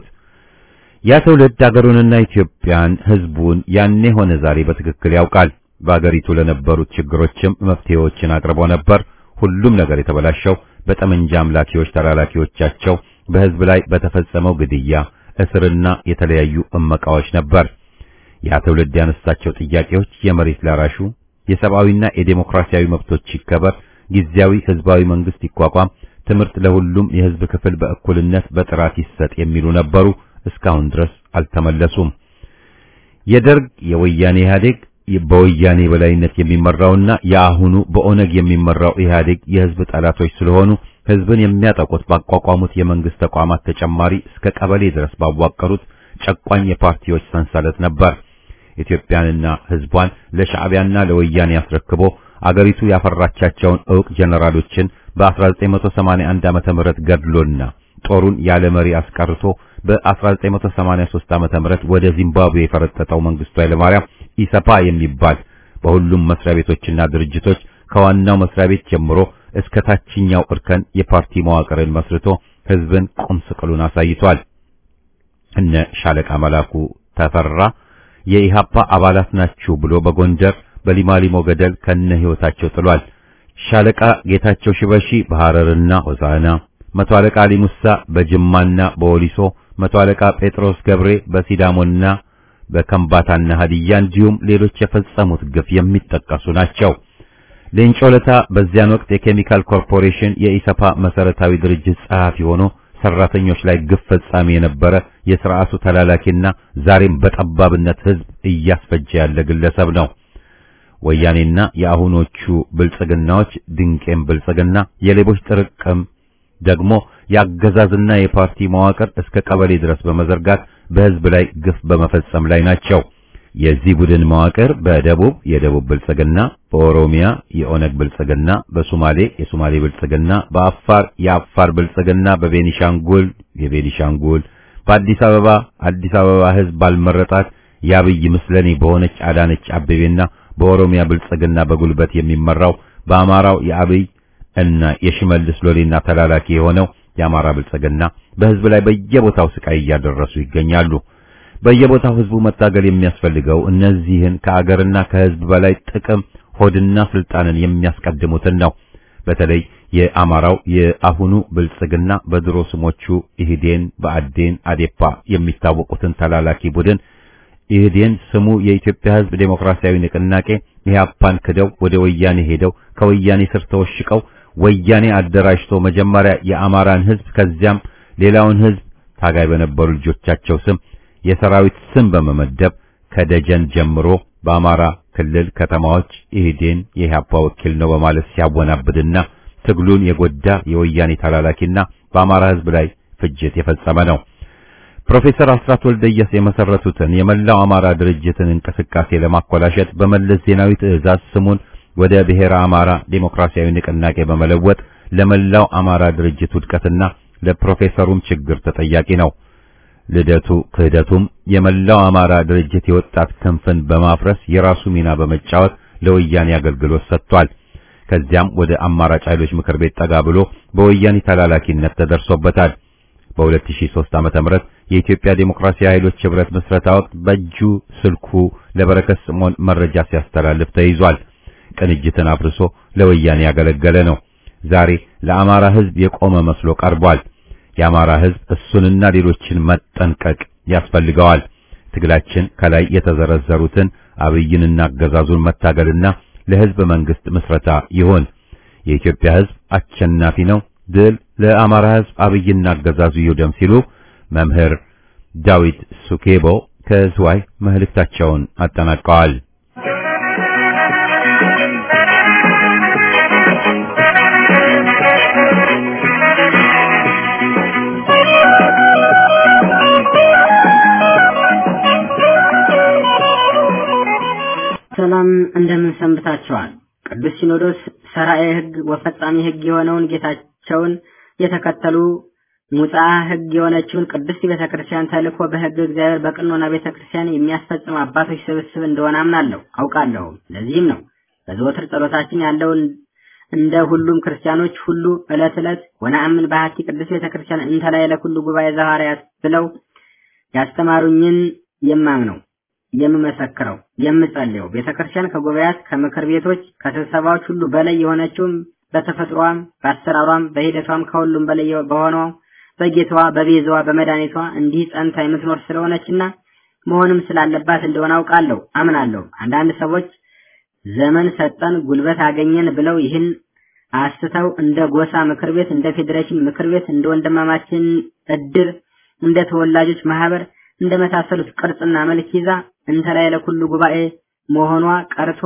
ያ ትውልድ አገሩንና ኢትዮጵያን ሕዝቡን ያኔ ሆነ ዛሬ በትክክል ያውቃል። በአገሪቱ ለነበሩት ችግሮችም መፍትሄዎችን አቅርቦ ነበር። ሁሉም ነገር የተበላሸው በጠመንጃ አምላኪዎች ተላላኪዎቻቸው በሕዝብ ላይ በተፈጸመው ግድያ፣ እስርና የተለያዩ እመቃዎች ነበር። ያ ትውልድ ያነሳቸው ጥያቄዎች የመሬት ላራሹ የሰብአዊና የዴሞክራሲያዊ መብቶች ይከበር፣ ጊዜያዊ ህዝባዊ መንግስት ይቋቋም፣ ትምህርት ለሁሉም የህዝብ ክፍል በእኩልነት በጥራት ይሰጥ የሚሉ ነበሩ። እስካሁን ድረስ አልተመለሱም። የደርግ የወያኔ ኢህአዴግ በወያኔ በላይነት የሚመራውና የአሁኑ በኦነግ የሚመራው ኢህአዴግ የህዝብ ጠላቶች ስለሆኑ ህዝብን የሚያጠቁት ባቋቋሙት የመንግስት ተቋማት ተጨማሪ እስከ ቀበሌ ድረስ ባዋቀሩት ጨቋኝ የፓርቲዎች ሰንሰለት ነበር። ኢትዮጵያንና ህዝቧን ለሻዕቢያና ለወያኔ አስረክቦ አገሪቱ ያፈራቻቸውን ዕውቅ ጀነራሎችን በ1981 ዓመተ ምህረት ገድሎና ጦሩን ያለ መሪ አስቀርቶ በ1983 ዓመተ ምህረት ወደ ዚምባብዌ የፈረጠጠው መንግስቱ ኃይለማርያም ኢሰፓ የሚባል በሁሉም መስሪያ ቤቶችና ድርጅቶች ከዋናው መስሪያ ቤት ጀምሮ እስከ ታችኛው እርከን የፓርቲ መዋቅርን መስርቶ ህዝብን ቁም ስቅሉን አሳይቷል። እነ ሻለቃ መላኩ ተፈራ የኢሃፓ አባላት ናችሁ ብሎ በጎንደር በሊማሊሞ ገደል ከነ ህይወታቸው ጥሏል። ሻለቃ ጌታቸው ሽበሺ በሐረርና ሆሳዕና፣ መቶ አለቃ አሊ ሙሳ በጅማና በወሊሶ፣ መቶ አለቃ ጴጥሮስ ገብሬ በሲዳሞና በከምባታና ሀዲያ እንዲሁም ሌሎች የፈጸሙት ግፍ የሚጠቀሱ ናቸው። ሌንጮ ለታ በዚያን ወቅት የኬሚካል ኮርፖሬሽን የኢሰፓ መሰረታዊ ድርጅት ጸሐፊ ሆኖ ሰራተኞች ላይ ግፍ ፈጻሚ የነበረ የሥርዓቱ ተላላኪና ዛሬም በጠባብነት ህዝብ እያስፈጀ ያለ ግለሰብ ነው። ወያኔና የአሁኖቹ ብልጽግናዎች ድንቄም ብልጽግና የሌቦች ጥርቅም ደግሞ የአገዛዝና የፓርቲ መዋቅር እስከ ቀበሌ ድረስ በመዘርጋት በህዝብ ላይ ግፍ በመፈጸም ላይ ናቸው። የዚህ ቡድን መዋቅር በደቡብ የደቡብ ብልጽግና፣ በኦሮሚያ የኦነግ ብልጽግና፣ በሶማሌ የሶማሌ ብልጽግና፣ በአፋር የአፋር ብልጽግና፣ በቤኒሻንጉል የቤኒሻንጉል፣ በአዲስ አበባ አዲስ አበባ ህዝብ ባልመረጣት የአብይ ምስለኔ በሆነች አዳነች አቤቤና በኦሮሚያ ብልጽግና በጉልበት የሚመራው በአማራው የአብይ እና የሽመልስ ሎሌና ተላላኪ የሆነው የአማራ ብልጽግና በህዝብ ላይ በየቦታው ስቃይ እያደረሱ ይገኛሉ። በየቦታው ህዝቡ መታገል የሚያስፈልገው እነዚህን ከአገርና ከህዝብ በላይ ጥቅም ሆድና ስልጣንን የሚያስቀድሙትን ነው። በተለይ የአማራው የአሁኑ ብልጽግና በድሮ ስሞቹ ኢህዴን፣ በአዴን፣ አዴፓ የሚታወቁትን ተላላኪ ቡድን ኢህዴን ስሙ የኢትዮጵያ ህዝብ ዴሞክራሲያዊ ንቅናቄ ኢህአፓን ክደው ወደ ወያኔ ሄደው ከወያኔ ስር ተወሽቀው ወያኔ አደራጅቶ መጀመሪያ የአማራን ህዝብ ከዚያም ሌላውን ህዝብ ታጋይ በነበሩ ልጆቻቸው ስም የሰራዊት ስም በመመደብ ከደጀን ጀምሮ በአማራ ክልል ከተማዎች ኢህዴን የኢህአፓ ወኪል ነው በማለት ሲያወናብድና ትግሉን የጎዳ የወያኔ ተላላኪና በአማራ ህዝብ ላይ ፍጅት የፈጸመ ነው። ፕሮፌሰር አስራት ወልደየስ የመሰረቱትን የመላው አማራ ድርጅትን እንቅስቃሴ ለማኮላሸት በመለስ ዜናዊ ትዕዛዝ ስሙን ወደ ብሔረ አማራ ዴሞክራሲያዊ ንቅናቄ በመለወጥ ለመላው አማራ ድርጅት ውድቀትና ለፕሮፌሰሩም ችግር ተጠያቂ ነው። ልደቱ ክህደቱም የመላው አማራ ድርጅት የወጣት ክንፍን በማፍረስ የራሱ ሚና በመጫወት ለወያኔ አገልግሎት ሰጥቷል። ከዚያም ወደ አማራጭ ኃይሎች ምክር ቤት ጠጋ ብሎ በወያኔ ተላላኪነት ተደርሶበታል። በ2003 ዓመተ ምህረት የኢትዮጵያ ዴሞክራሲያዊ ኃይሎች ህብረት ምስረታ ወቅት በእጁ ስልኩ ለበረከት ስምዖን መረጃ ሲያስተላልፍ ተይዟል። ቅንጅትን አፍርሶ ለወያኔ ያገለገለ ነው። ዛሬ ለአማራ ህዝብ የቆመ መስሎ ቀርቧል። የአማራ ህዝብ እሱንና ሌሎችን መጠንቀቅ ያስፈልገዋል። ትግላችን ከላይ የተዘረዘሩትን አብይንና አገዛዙን መታገልና ለህዝብ መንግስት ምስረታ ይሆን። የኢትዮጵያ ህዝብ አሸናፊ ነው። ድል ለአማራ ህዝብ፣ አብይና አገዛዙ ይውደም ሲሉ መምህር ዳዊት ሱኬቦ ከዝዋይ መልእክታቸውን አጠናቀዋል። ሰላም እንደምን ሰንብታችኋል? ቅዱስ ሲኖዶስ ሰራኤ ህግ ወፈጻሚ ህግ የሆነውን ጌታቸውን የተከተሉ ሙጻ ህግ የሆነችውን ቅድስት ቤተክርስቲያን ተልእኮ በህግ እግዚአብሔር በቅኖና ቤተክርስቲያን የሚያስፈጽም አባቶች ስብስብ እንደሆነ አምናለሁ አውቃለሁ። ለዚህም ነው በዘወትር ጸሎታችን ያለውን እንደ ሁሉም ክርስቲያኖች ሁሉ ዕለት ዕለት ወነአምን በሀቲ ቅድስት ቤተክርስቲያን እንተ ላይ ለኩሉ ጉባኤ ዘሐዋርያት ብለው ያስተማሩኝን የማምነው የምመሰክረው የምጸልየው ቤተክርስቲያን ከጉባኤያት ከምክር ቤቶች ከስብሰባዎች ሁሉ በላይ የሆነችውም በተፈጥሯም በአሰራሯም በሂደቷም ከሁሉም በላይ በሆነው በጌታዋ በቤዛዋ በመድኃኒቷ እንዲህ ጸንታ የምትኖር ስለሆነችና መሆንም ስላለባት እንደሆነ አውቃለሁ አምናለሁ። አንዳንድ ሰዎች ዘመን ሰጠን ጉልበት አገኘን ብለው ይህን አስተው እንደ ጎሳ ምክር ቤት፣ እንደ ፌዴሬሽን ምክር ቤት፣ እንደ ወንድማማችን እድር፣ እንደ ተወላጆች ማህበር እንደመሳሰሉት ቅርጽና መልክ ይዛ እንተ ላይ ለኩሉ ጉባኤ መሆኗ ቀርቶ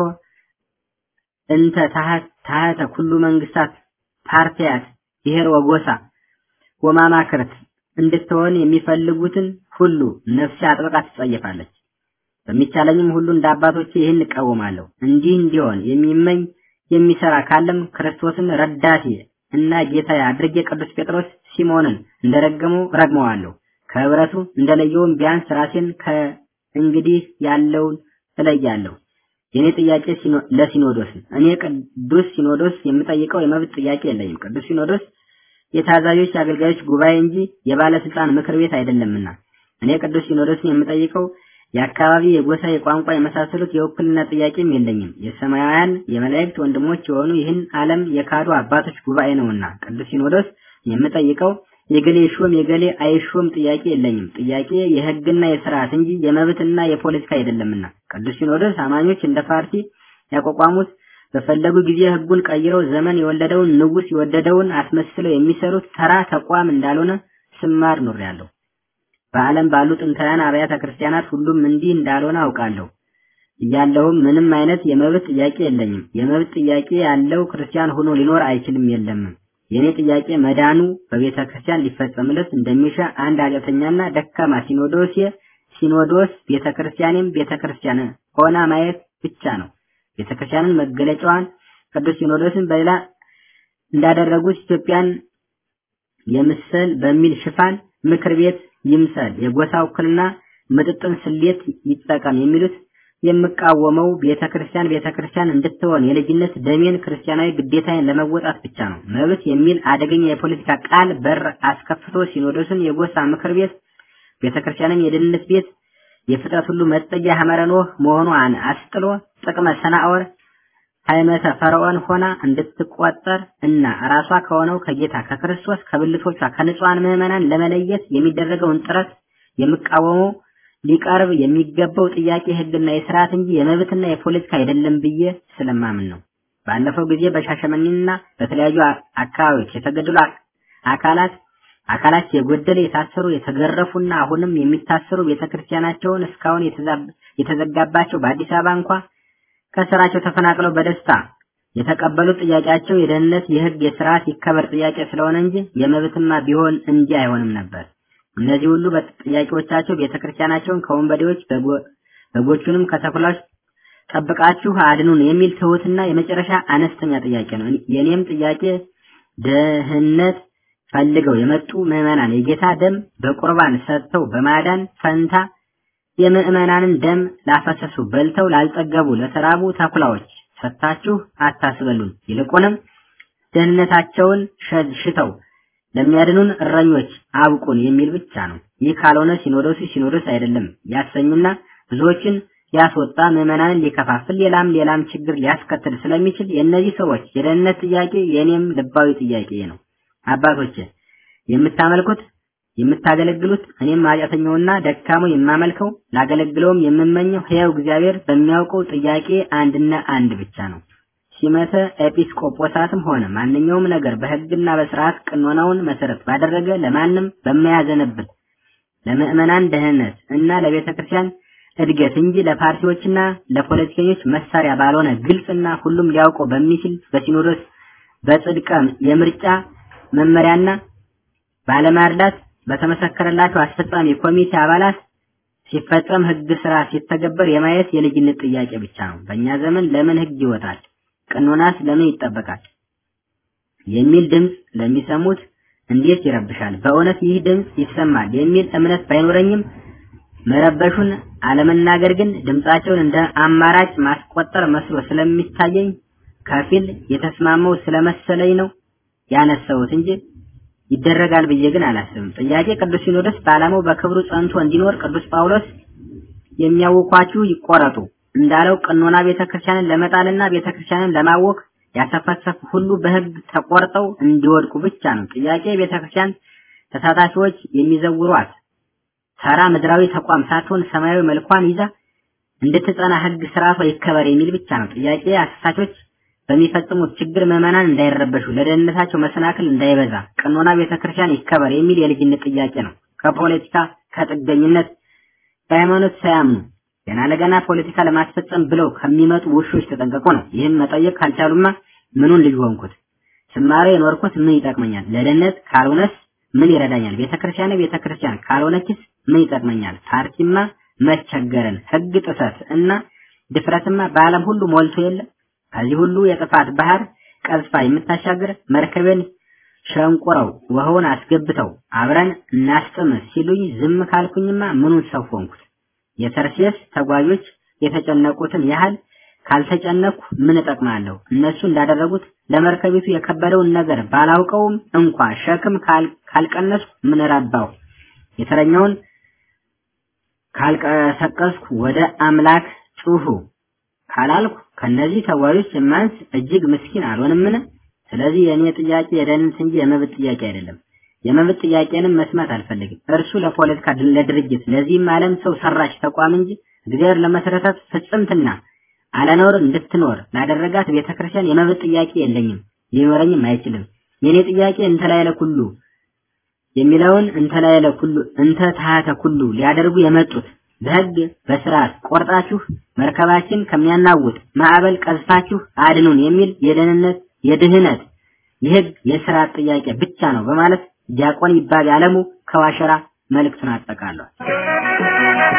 እንተ ታህት ታህተ ኩሉ መንግስታት ፓርቲያት ብሔር ወጎሳ ወማማክርት እንድትሆን የሚፈልጉትን ሁሉ ነፍሴ አጥብቃ ትጸየፋለች። በሚቻለኝም ሁሉ እንደ አባቶቼ ይህን እቃወማለሁ። እንዲህ እንዲሆን የሚመኝ የሚሰራ ካለም ክርስቶስን ረዳቴ እና ጌታዬ አድርጌ ቅዱስ ጴጥሮስ ሲሞንን እንደረገመው ረግመዋለሁ። ከህብረቱ እንደለየውም ቢያንስ ራሴን ከእንግዲህ ያለውን እለያለሁ። የኔ ጥያቄ ለሲኖዶስ እኔ ቅዱስ ሲኖዶስ የምጠይቀው የመብት ጥያቄ የለኝም። ቅዱስ ሲኖዶስ የታዛዦች አገልጋዮች ጉባኤ እንጂ የባለስልጣን ምክር ቤት አይደለምና እኔ ቅዱስ ሲኖዶስን የምጠይቀው የአካባቢ፣ የጎሳ፣ የቋንቋ የመሳሰሉት የውክልና ጥያቄም የለኝም። የሰማያውያን የመላእክት ወንድሞች የሆኑ ይህን ዓለም የካዱ አባቶች ጉባኤ ነውና ቅዱስ ሲኖዶስ የምጠይቀው የገሌ ሹም የገሌ አይሾም ጥያቄ የለኝም። ጥያቄ የህግና የስርዓት እንጂ የመብትና የፖለቲካ አይደለምና ቅዱስ ሲኖዶስ አማኞች እንደ ፓርቲ ያቋቋሙት በፈለጉ ጊዜ ህጉን ቀይረው ዘመን የወለደውን ንጉስ የወደደውን አስመስለው የሚሰሩት ተራ ተቋም እንዳልሆነ ስማር ኖሬያለሁ። በዓለም ባሉ ጥንታውያን አብያተ ክርስቲያናት ሁሉም እንዲህ እንዳልሆነ አውቃለሁ። እያለሁም ምንም አይነት የመብት ጥያቄ የለኝም። የመብት ጥያቄ ያለው ክርስቲያን ሆኖ ሊኖር አይችልም የለምም። የኔ ጥያቄ መዳኑ በቤተ ክርስቲያን ሊፈጸምለት እንደሚሻ አንድ ኃጢአተኛና ደካማ ሲኖዶሴ ሲኖዶስ ቤተክርስቲያንም ቤተክርስቲያን ሆና ማየት ብቻ ነው። ቤተክርስቲያንን መገለጫዋን ቅዱስ ሲኖዶስን በሌላ እንዳደረጉት ኢትዮጵያን የምስል በሚል ሽፋን ምክር ቤት ይምሰል፣ የጎሳ ውክልና ምጥጥን ስሌት ይጠቀም የሚሉት የምቃወመው ቤተክርስቲያን ቤተክርስቲያን እንድትሆን የልጅነት ደሜን ክርስቲያናዊ ግዴታዬን ለመወጣት ብቻ ነው። መብት የሚል አደገኛ የፖለቲካ ቃል በር አስከፍቶ ሲኖዶስን የጎሳ ምክር ቤት ቤተክርስቲያንን የደህንነት ቤት የፍጥረት ሁሉ መጠጊያ ሐመረ ኖህ መሆኗን አስጥሎ ጥቅመ ሰናዖር ሃይመተ ፈርዖን ሆና እንድትቆጠር እና ራሷ ከሆነው ከጌታ ከክርስቶስ ከብልቶቿ ከንጹሐን ምዕመናን ለመለየት የሚደረገውን ጥረት የምቃወመው ሊቀርብ የሚገባው ጥያቄ ሕግና የስርዓት እንጂ የመብትና የፖለቲካ አይደለም ብዬ ስለማምን ነው። ባለፈው ጊዜ በሻሸመኔና በተለያዩ አካባቢዎች የተገደሉ አካላት አካላት የጎደለ የታሰሩ የተገረፉና አሁንም የሚታሰሩ ቤተክርስቲያናቸውን እስካሁን የተዘጋባቸው በአዲስ አበባ እንኳ ከስራቸው ተፈናቅለው በደስታ የተቀበሉት ጥያቄያቸው የደህንነት፣ የህግ፣ የስርዓት ይከበር ጥያቄ ስለሆነ እንጂ የመብትማ ቢሆን እንዲህ አይሆንም ነበር። እነዚህ ሁሉ ጥያቄዎቻቸው ቤተክርስቲያናቸውን ከወንበዴዎች በጎቹንም ከተኩላዎች ጠብቃችሁ አድኑን የሚል ትሁትና የመጨረሻ አነስተኛ ጥያቄ ነው። የኔም ጥያቄ ደህንነት ፈልገው የመጡ ምዕመናን የጌታ ደም በቁርባን ሰጥተው በማዳን ፈንታ የምዕመናንን ደም ላፈሰሱ በልተው ላልጠገቡ ለተራቡ ተኩላዎች ሰጥታችሁ አታስበሉን፣ ይልቁንም ደህንነታቸውን ሽተው ለሚያድኑን እረኞች አብቁን የሚል ብቻ ነው። ይህ ካልሆነ ሲኖዶሱ ሲኖዶስ አይደለም ያሰኙና ብዙዎችን ሊያስወጣ ምዕመናንን ሊከፋፍል ሌላም ሌላም ችግር ሊያስከትል ስለሚችል የእነዚህ ሰዎች የደህንነት ጥያቄ የእኔም ልባዊ ጥያቄ ነው። አባቶች የምታመልኩት የምታገለግሉት እኔም ኃጢአተኛውና ደካሞ የማመልከው ላገለግለውም የምመኘው ሕያው እግዚአብሔር በሚያውቀው ጥያቄ አንድና አንድ ብቻ ነው። ሲመተ ኤጲስቆጶሳትም ሆነ ማንኛውም ነገር በሕግና በስርዓት ቅኖናውን መሰረት ባደረገ ለማንም በማያዘነብል ለምዕመናን ደህንነት እና ለቤተ ክርስቲያን እድገት እንጂ ለፓርቲዎችና ለፖለቲከኞች መሳሪያ ባልሆነ ግልጽና ሁሉም ሊያውቀው በሚችል በሲኖዶስ በጽድቀ የምርጫ መመሪያና ባለማርዳት በተመሰከረላቸው አስፈጻሚ ኮሚቴ አባላት ሲፈጸም ህግ ስራ ሲተገበር የማየት የልጅነት ጥያቄ ብቻ ነው። በእኛ ዘመን ለምን ህግ ይወጣል? ቅኖናስ ለምን ይጠበቃል? የሚል ድምፅ ለሚሰሙት እንዴት ይረብሻል? በእውነት ይህ ድምፅ ይሰማል የሚል እምነት ባይኖረኝም መረበሹን አለመናገር ግን ድምፃቸውን እንደ አማራጭ ማስቆጠር መስሎ ስለሚታየኝ ከፊል የተስማመው ስለመሰለኝ ነው ያነሳሁት እንጂ ይደረጋል ብዬ ግን አላስብም። ጥያቄ ቅዱስ ሲኖዶስ በዓላማው በክብሩ ጸንቶ እንዲኖር ቅዱስ ጳውሎስ የሚያውኳችሁ ይቆረጡ እንዳለው ቀኖና ቤተክርስቲያንን ለመጣልና ቤተክርስቲያንን ለማወክ ያሰፈሰፉ ሁሉ በህግ ተቆርጠው እንዲወድቁ ብቻ ነው። ጥያቄ ቤተክርስቲያን ተሳታፊዎች የሚዘውሯት ተራ ምድራዊ ተቋም ሳትሆን ሰማያዊ መልኳን ይዛ እንድትጸና ህግ ስርዓቷ ይከበር የሚል ብቻ ነው። ጥያቄ አሳሳቾች በሚፈጽሙት ችግር ምዕመናን እንዳይረበሹ፣ ለደህንነታቸው መሰናክል እንዳይበዛ ቀኖና ቤተክርስቲያን ይከበር የሚል የልጅነት ጥያቄ ነው። ከፖለቲካ ከጥገኝነት በሃይማኖት ሳያምኑ ገና ለገና ፖለቲካ ለማስፈጸም ብለው ከሚመጡ ውሾች ተጠንቀቁ ነው። ይህን መጠየቅ ካልቻሉማ ምኑን ልጅ ሆንኩት? ስማሬ የኖርኩት ምን ይጠቅመኛል? ለደህንነት ካልሆነስ ምን ይረዳኛል? ቤተክርስቲያን ቤተክርስቲያን ካልሆነችስ ምን ይጠቅመኛል? ፓርቲማ መቸገርን፣ ህግ ጥሰት እና ድፍረትማ በዓለም ሁሉ ሞልቶ የለ ከዚህ ሁሉ የጥፋት ባህር ቀዝፋ የምታሻግር መርከቤን ሸንቁረው ውሃውን አስገብተው አብረን እናስጥም ሲሉኝ ዝም ካልኩኝማ ምኑን ሰው ሆንኩት? የተርሴስ ተጓዦች የተጨነቁትን ያህል ካልተጨነኩ ምን እጠቅማለሁ? እነሱ እንዳደረጉት ለመርከቢቱ የከበደውን ነገር ባላውቀውም እንኳ ሸክም ካልቀነስኩ ምን ረባው? የተረኛውን ካልቀሰቀስኩ ወደ አምላክ ጩሁ ካላልኩ ከነዚህ ተጓዦች የማንስ እጅግ ምስኪን አልሆንምን? ስለዚህ የእኔ ጥያቄ የደህንነት እንጂ የመብት ጥያቄ አይደለም። የመብት ጥያቄንም መስማት አልፈልግም። እርሱ ለፖለቲካ ለድርጅት ለዚህም ዓለም ሰው ሰራሽ ተቋም እንጂ እግዚአብሔር ለመሰረታት ፍጽምትና አለኖር እንድትኖር ላደረጋት ቤተክርስቲያን የመብት ጥያቄ የለኝም፣ ሊኖረኝም አይችልም። የኔ ጥያቄ እንተ ላዕለ ኩሉ የሚለውን እንተ ላዕለ ኩሉ እንተ ታህተ ኩሉ ሊያደርጉ የመጡት በህግ በስርዓት ቆርጣችሁ መርከባችን ከሚያናውጥ ማዕበል ቀዝፋችሁ አድኑን የሚል የደህንነት የድህነት የህግ የስርዓት ጥያቄ ብቻ ነው በማለት ዲያቆን ይባል አለሙ ከዋሸራ መልእክቱን አጠቃሏል።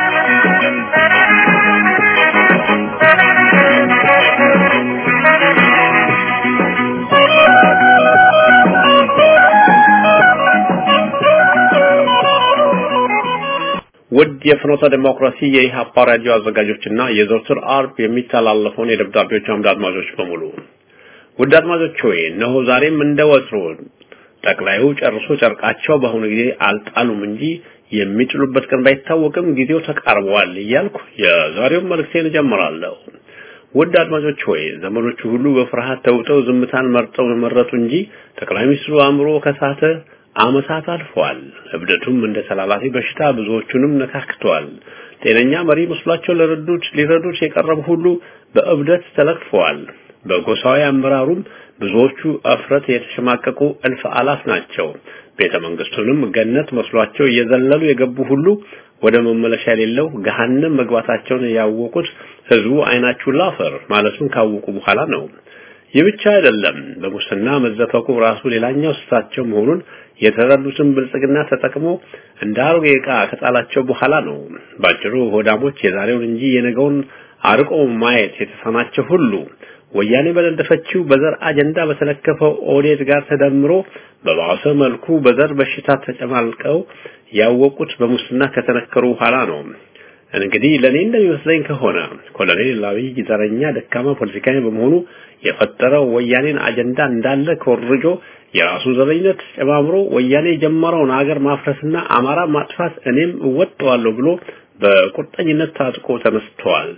ውድ የፍኖተ ዲሞክራሲ የኢህአፓ ራዲዮ አዘጋጆችና የዘወትር አርብ የሚተላለፈውን የደብዳቤዎች አምድ አድማጮች በሙሉ ውድ አድማጮች ሆይ እነሆ ዛሬም እንደ ወትሮ ጠቅላዩ ጨርሶ ጨርቃቸው በአሁኑ ጊዜ አልጣሉም እንጂ የሚጥሉበት ቀን ባይታወቅም ጊዜው ተቃርበዋል እያልኩ የዛሬውን መልእክቴን እጀምራለሁ። ውድ አድማጮች ሆይ ዘመኖቹ ሁሉ በፍርሃት ተውጠው ዝምታን መርጠው መረጡ እንጂ ጠቅላይ ሚኒስትሩ አእምሮ ከሳተ አመታት አልፈዋል። እብደቱም እንደ ተላላፊ በሽታ ብዙዎቹንም ነካክተዋል። ጤነኛ መሪ መስሏቸው ለረዱት ሊረዱት የቀረቡ ሁሉ በእብደት ተለክፈዋል። በጎሳዊ አመራሩም ብዙዎቹ እፍረት የተሸማቀቁ እልፍ አላፍ ናቸው። ቤተ መንግስቱንም ገነት መስሏቸው እየዘለሉ የገቡ ሁሉ ወደ መመለሻ የሌለው ገሃነም መግባታቸውን ያወቁት ህዝቡ አይናችሁ ላፈር ማለቱን ካወቁ በኋላ ነው። ይህ ብቻ አይደለም። በሙስና መዘፈቁ ራሱ ሌላኛው ስታቸው መሆኑን የተረዱትን ብልጽግና ተጠቅሞ እንደ አሮጌ ዕቃ ከጣላቸው በኋላ ነው። ባጭሩ ሆዳሞች የዛሬውን እንጂ የነገውን አርቆ ማየት የተሳናቸው ሁሉ ወያኔ በነደፈችው በዘር አጀንዳ በተለከፈው ኦዴድ ጋር ተደምሮ በባሰ መልኩ በዘር በሽታ ተጨማልቀው ያወቁት በሙስና ከተነከሩ በኋላ ነው። እንግዲህ ለኔ እንደሚመስለኝ ከሆነ ኮሎኔል አብይ ዘረኛ ደካማ ፖለቲካዊ በመሆኑ የፈጠረው ወያኔን አጀንዳ እንዳለ ኮርጆ የራሱን ዘረኝነት ጨማምሮ ወያኔ የጀመረውን ሀገር ማፍረስና አማራ ማጥፋት እኔም እወጣዋለሁ ብሎ በቁርጠኝነት ታጥቆ ተነስተዋል።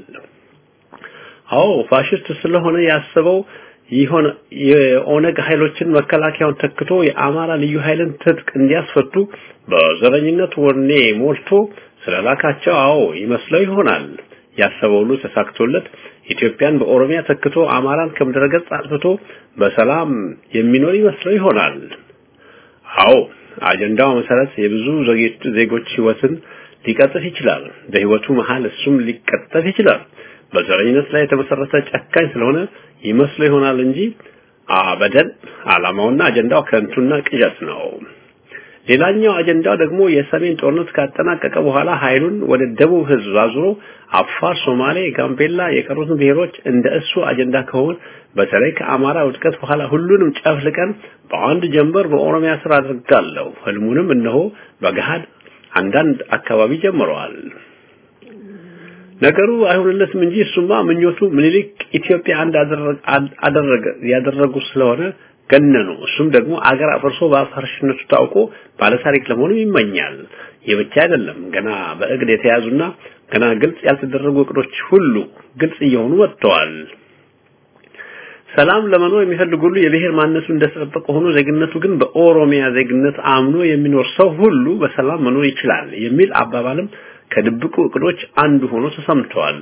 አዎ ፋሽስት ስለሆነ ያሰበው ይሆን የኦነግ ኃይሎችን መከላከያውን ተክቶ የአማራ ልዩ ኃይልን ትጥቅ እንዲያስፈቱ በዘረኝነት ወኔ ሞልቶ ስለላካቸው አዎ ይመስለው ይሆናል። ያሰበው ሁሉ ተሳክቶለት ኢትዮጵያን በኦሮሚያ ተክቶ አማራን ከምድረገጽ አጥፍቶ በሰላም የሚኖር ይመስለው ይሆናል። አዎ አጀንዳው መሰረት የብዙ ዜጎች ህይወትን ሊቀጥፍ ይችላል። በህይወቱ መሃል እሱም ሊቀጠፍ ይችላል። በዘረኝነት ላይ የተመሰረተ ጨካኝ ስለሆነ ይመስለው ይሆናል እንጂ አበደን ዓላማውና አጀንዳው ከንቱና ቅዠት ነው። ሌላኛው አጀንዳው ደግሞ የሰሜን ጦርነት ካጠናቀቀ በኋላ ኃይሉን ወደ ደቡብ ህዝብ አዙሮ አፋር፣ ሶማሌ፣ ጋምቤላ የቀሩትን ብሔሮች እንደ እሱ አጀንዳ ከሆነ በተለይ ከአማራ ውድቀት በኋላ ሁሉንም ጨፍልቀን በአንድ ጀንበር በኦሮሚያ ስር አድርጋለሁ። ህልሙንም እነሆ በገሃድ አንዳንድ አካባቢ ጀምረዋል። ነገሩ አይሆንለትም እንጂ እሱማ ምኞቱ ምኒልክ ኢትዮጵያ አንድ አደረገ ያደረጉ ስለሆነ ገነኑ። እሱም ደግሞ አገር አፍርሶ በአፋርሽነቱ ታውቆ ባለታሪክ ለመሆኑ ይመኛል። ይህ ብቻ አይደለም፣ ገና በእቅድ የተያዙና ገና ግልጽ ያልተደረጉ እቅዶች ሁሉ ግልጽ እየሆኑ መጥተዋል። ሰላም ለመኖር የሚፈልግ ሁሉ የብሔር ማንነቱ እንደተጠበቀ ሆኖ ዜግነቱ ግን በኦሮሚያ ዜግነት አምኖ የሚኖር ሰው ሁሉ በሰላም መኖር ይችላል የሚል አባባልም ከድብቁ እቅዶች አንዱ ሆኖ ተሰምቷል።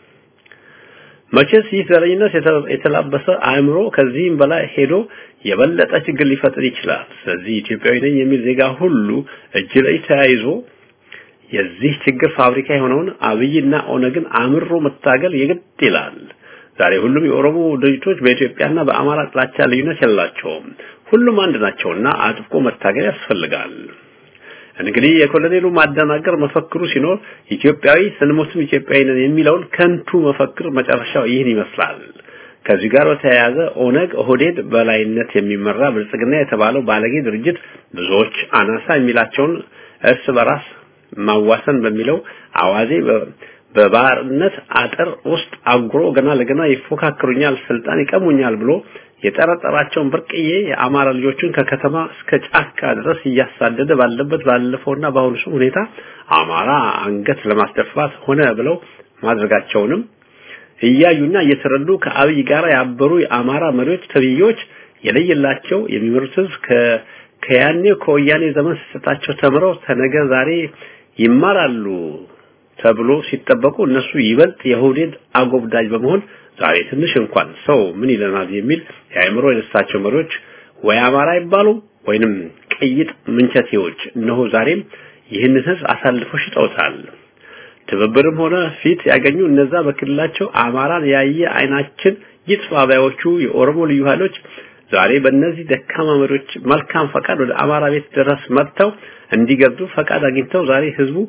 መቼስ ይህ ዘረኝነት የተላበሰ አእምሮ ከዚህም በላይ ሄዶ የበለጠ ችግር ሊፈጥር ይችላል። ስለዚህ ኢትዮጵያዊ ነኝ የሚል ዜጋ ሁሉ እጅ ላይ ተያይዞ የዚህ ችግር ፋብሪካ የሆነውን አብይና ኦነግን አምሮ መታገል የግድ ይላል። ዛሬ ሁሉም የኦሮሞ ድርጅቶች በኢትዮጵያና በአማራ ጥላቻ ልዩነት የላቸውም። ሁሉም አንድ ናቸውና አጥብቆ መታገል ያስፈልጋል። እንግዲህ የኮሎኔሉ ማደናገር መፈክሩ ሲኖር ኢትዮጵያዊ ስንሞትም ኢትዮጵያዊ ነን የሚለውን ከንቱ መፈክር መጨረሻው ይህን ይመስላል። ከዚህ ጋር በተያያዘ ኦነግ ኦህዴድ በላይነት የሚመራ ብልጽግና የተባለው ባለጌ ድርጅት ብዙዎች አናሳ የሚላቸውን እርስ በራስ ማዋሰን በሚለው አዋዜ በባርነት አጥር ውስጥ አጉሮ ገና ለገና ይፎካክሩኛል፣ ስልጣን ይቀሙኛል ብሎ የጠረጠራቸውን ብርቅዬ የአማራ ልጆችን ከከተማ እስከ ጫካ ድረስ እያሳደደ ባለበት ባለፈውና በአሁኑ ሁኔታ አማራ አንገት ለማስደፋት ሆነ ብለው ማድረጋቸውንም እያዩና እየተረዱ ከአብይ ጋር ያበሩ የአማራ መሪዎች ተብዮች የለየላቸው የሚመሩት ህዝብ ከያኔው ከወያኔ ዘመን ስህተታቸው ተምረው ተነገ ዛሬ ይማራሉ ተብሎ ሲጠበቁ እነሱ ይበልጥ የሁዴድ አጎብዳጅ በመሆን ዛሬ ትንሽ እንኳን ሰው ምን ይለናል የሚል የአእምሮ የነሳቸው መሪዎች ወይ አማራ ይባሉ ወይንም ቅይጥ ምንቸቴዎች እነሆ ዛሬም ይህንን ህዝብ አሳልፈው ሽጠውታል። ትብብርም ሆነ ፊት ያገኙ እነዛ በክልላቸው አማራን ያየ አይናችን ይጥፋ ባዮቹ የኦሮሞ ልዩ ኃይሎች ዛሬ በእነዚህ ደካማ መሪዎች መልካም ፈቃድ ወደ አማራ ቤት ድረስ መጥተው እንዲገብዱ ፈቃድ አግኝተው ዛሬ ህዝቡ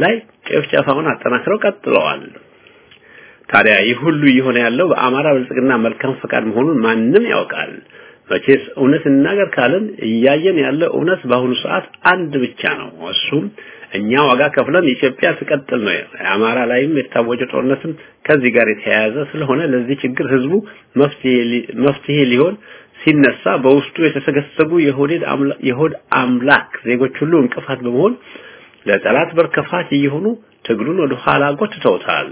ላይ ጭፍጨፋውን አጠናክረው ቀጥለዋል። ታዲያ ይህ ሁሉ እየሆነ ያለው በአማራ ብልጽግና መልካም ፈቃድ መሆኑን ማንም ያውቃል። መቼስ እውነት እናገር ካለን እያየን ያለ እውነት በአሁኑ ሰዓት አንድ ብቻ ነው። እሱም እኛ ዋጋ ከፍለን ኢትዮጵያ ትቀጥል ነው። የአማራ ላይም የታወጀ ጦርነትም ከዚህ ጋር የተያያዘ ስለሆነ ለዚህ ችግር ህዝቡ መፍትሄ ሊሆን ሲነሳ በውስጡ የተሰገሰጉ የሆድ አምላክ ዜጎች ሁሉ እንቅፋት በመሆን ለጠላት በር ከፋች እየሆኑ ትግሉን ወደ ኋላ ጎትተውታል።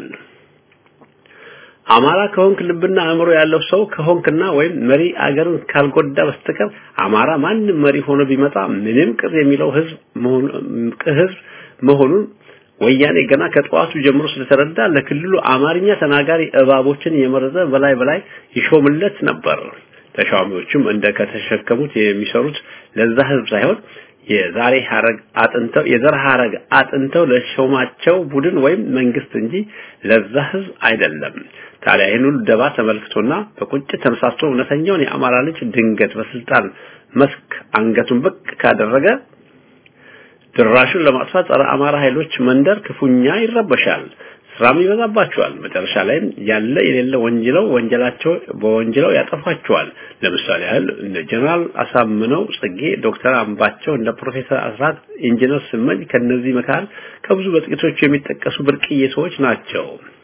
አማራ ከሆንክ ልብና አእምሮ ያለው ሰው ከሆንክና ወይም መሪ አገርን ካልጎዳ በስተቀር አማራ ማንም መሪ ሆኖ ቢመጣ ምንም ቅር የሚለው ህዝብ ህዝብ መሆኑን ወያኔ ገና ከጠዋቱ ጀምሮ ስለተረዳ ለክልሉ አማርኛ ተናጋሪ እባቦችን የመረዘ በላይ በላይ ይሾምለት ነበር። ተሿሚዎቹም እንደ ከተሸከሙት የሚሰሩት ለዛ ህዝብ ሳይሆን የዛሬ ሐረግ አጥንተው የዘር ሐረግ አጥንተው ለሾማቸው ቡድን ወይም መንግስት እንጂ ለዛ ህዝብ አይደለም። ታዲያ ይህን ሁሉ ደባ ተመልክቶና በቁጭት ተነሳስቶ እውነተኛውን የአማራ ልጅ ድንገት በስልጣን መስክ አንገቱን ብቅ ካደረገ ድራሹን ለማጥፋት ጸረ አማራ ኃይሎች መንደር ክፉኛ ይረበሻል። ስራም ይበዛባቸዋል። መጨረሻ ላይም ያለ የሌለ ወንጅለው ወንጀላቸው በወንጅለው ያጠፋቸዋል። ለምሳሌ ያህል እንደ ጀነራል አሳምነው ጽጌ፣ ዶክተር አምባቸው፣ እንደ ፕሮፌሰር አስራት፣ ኢንጂነር ስመኝ ከነዚህ መካከል ከብዙ በጥቂቶቹ የሚጠቀሱ ብርቅዬ ሰዎች ናቸው።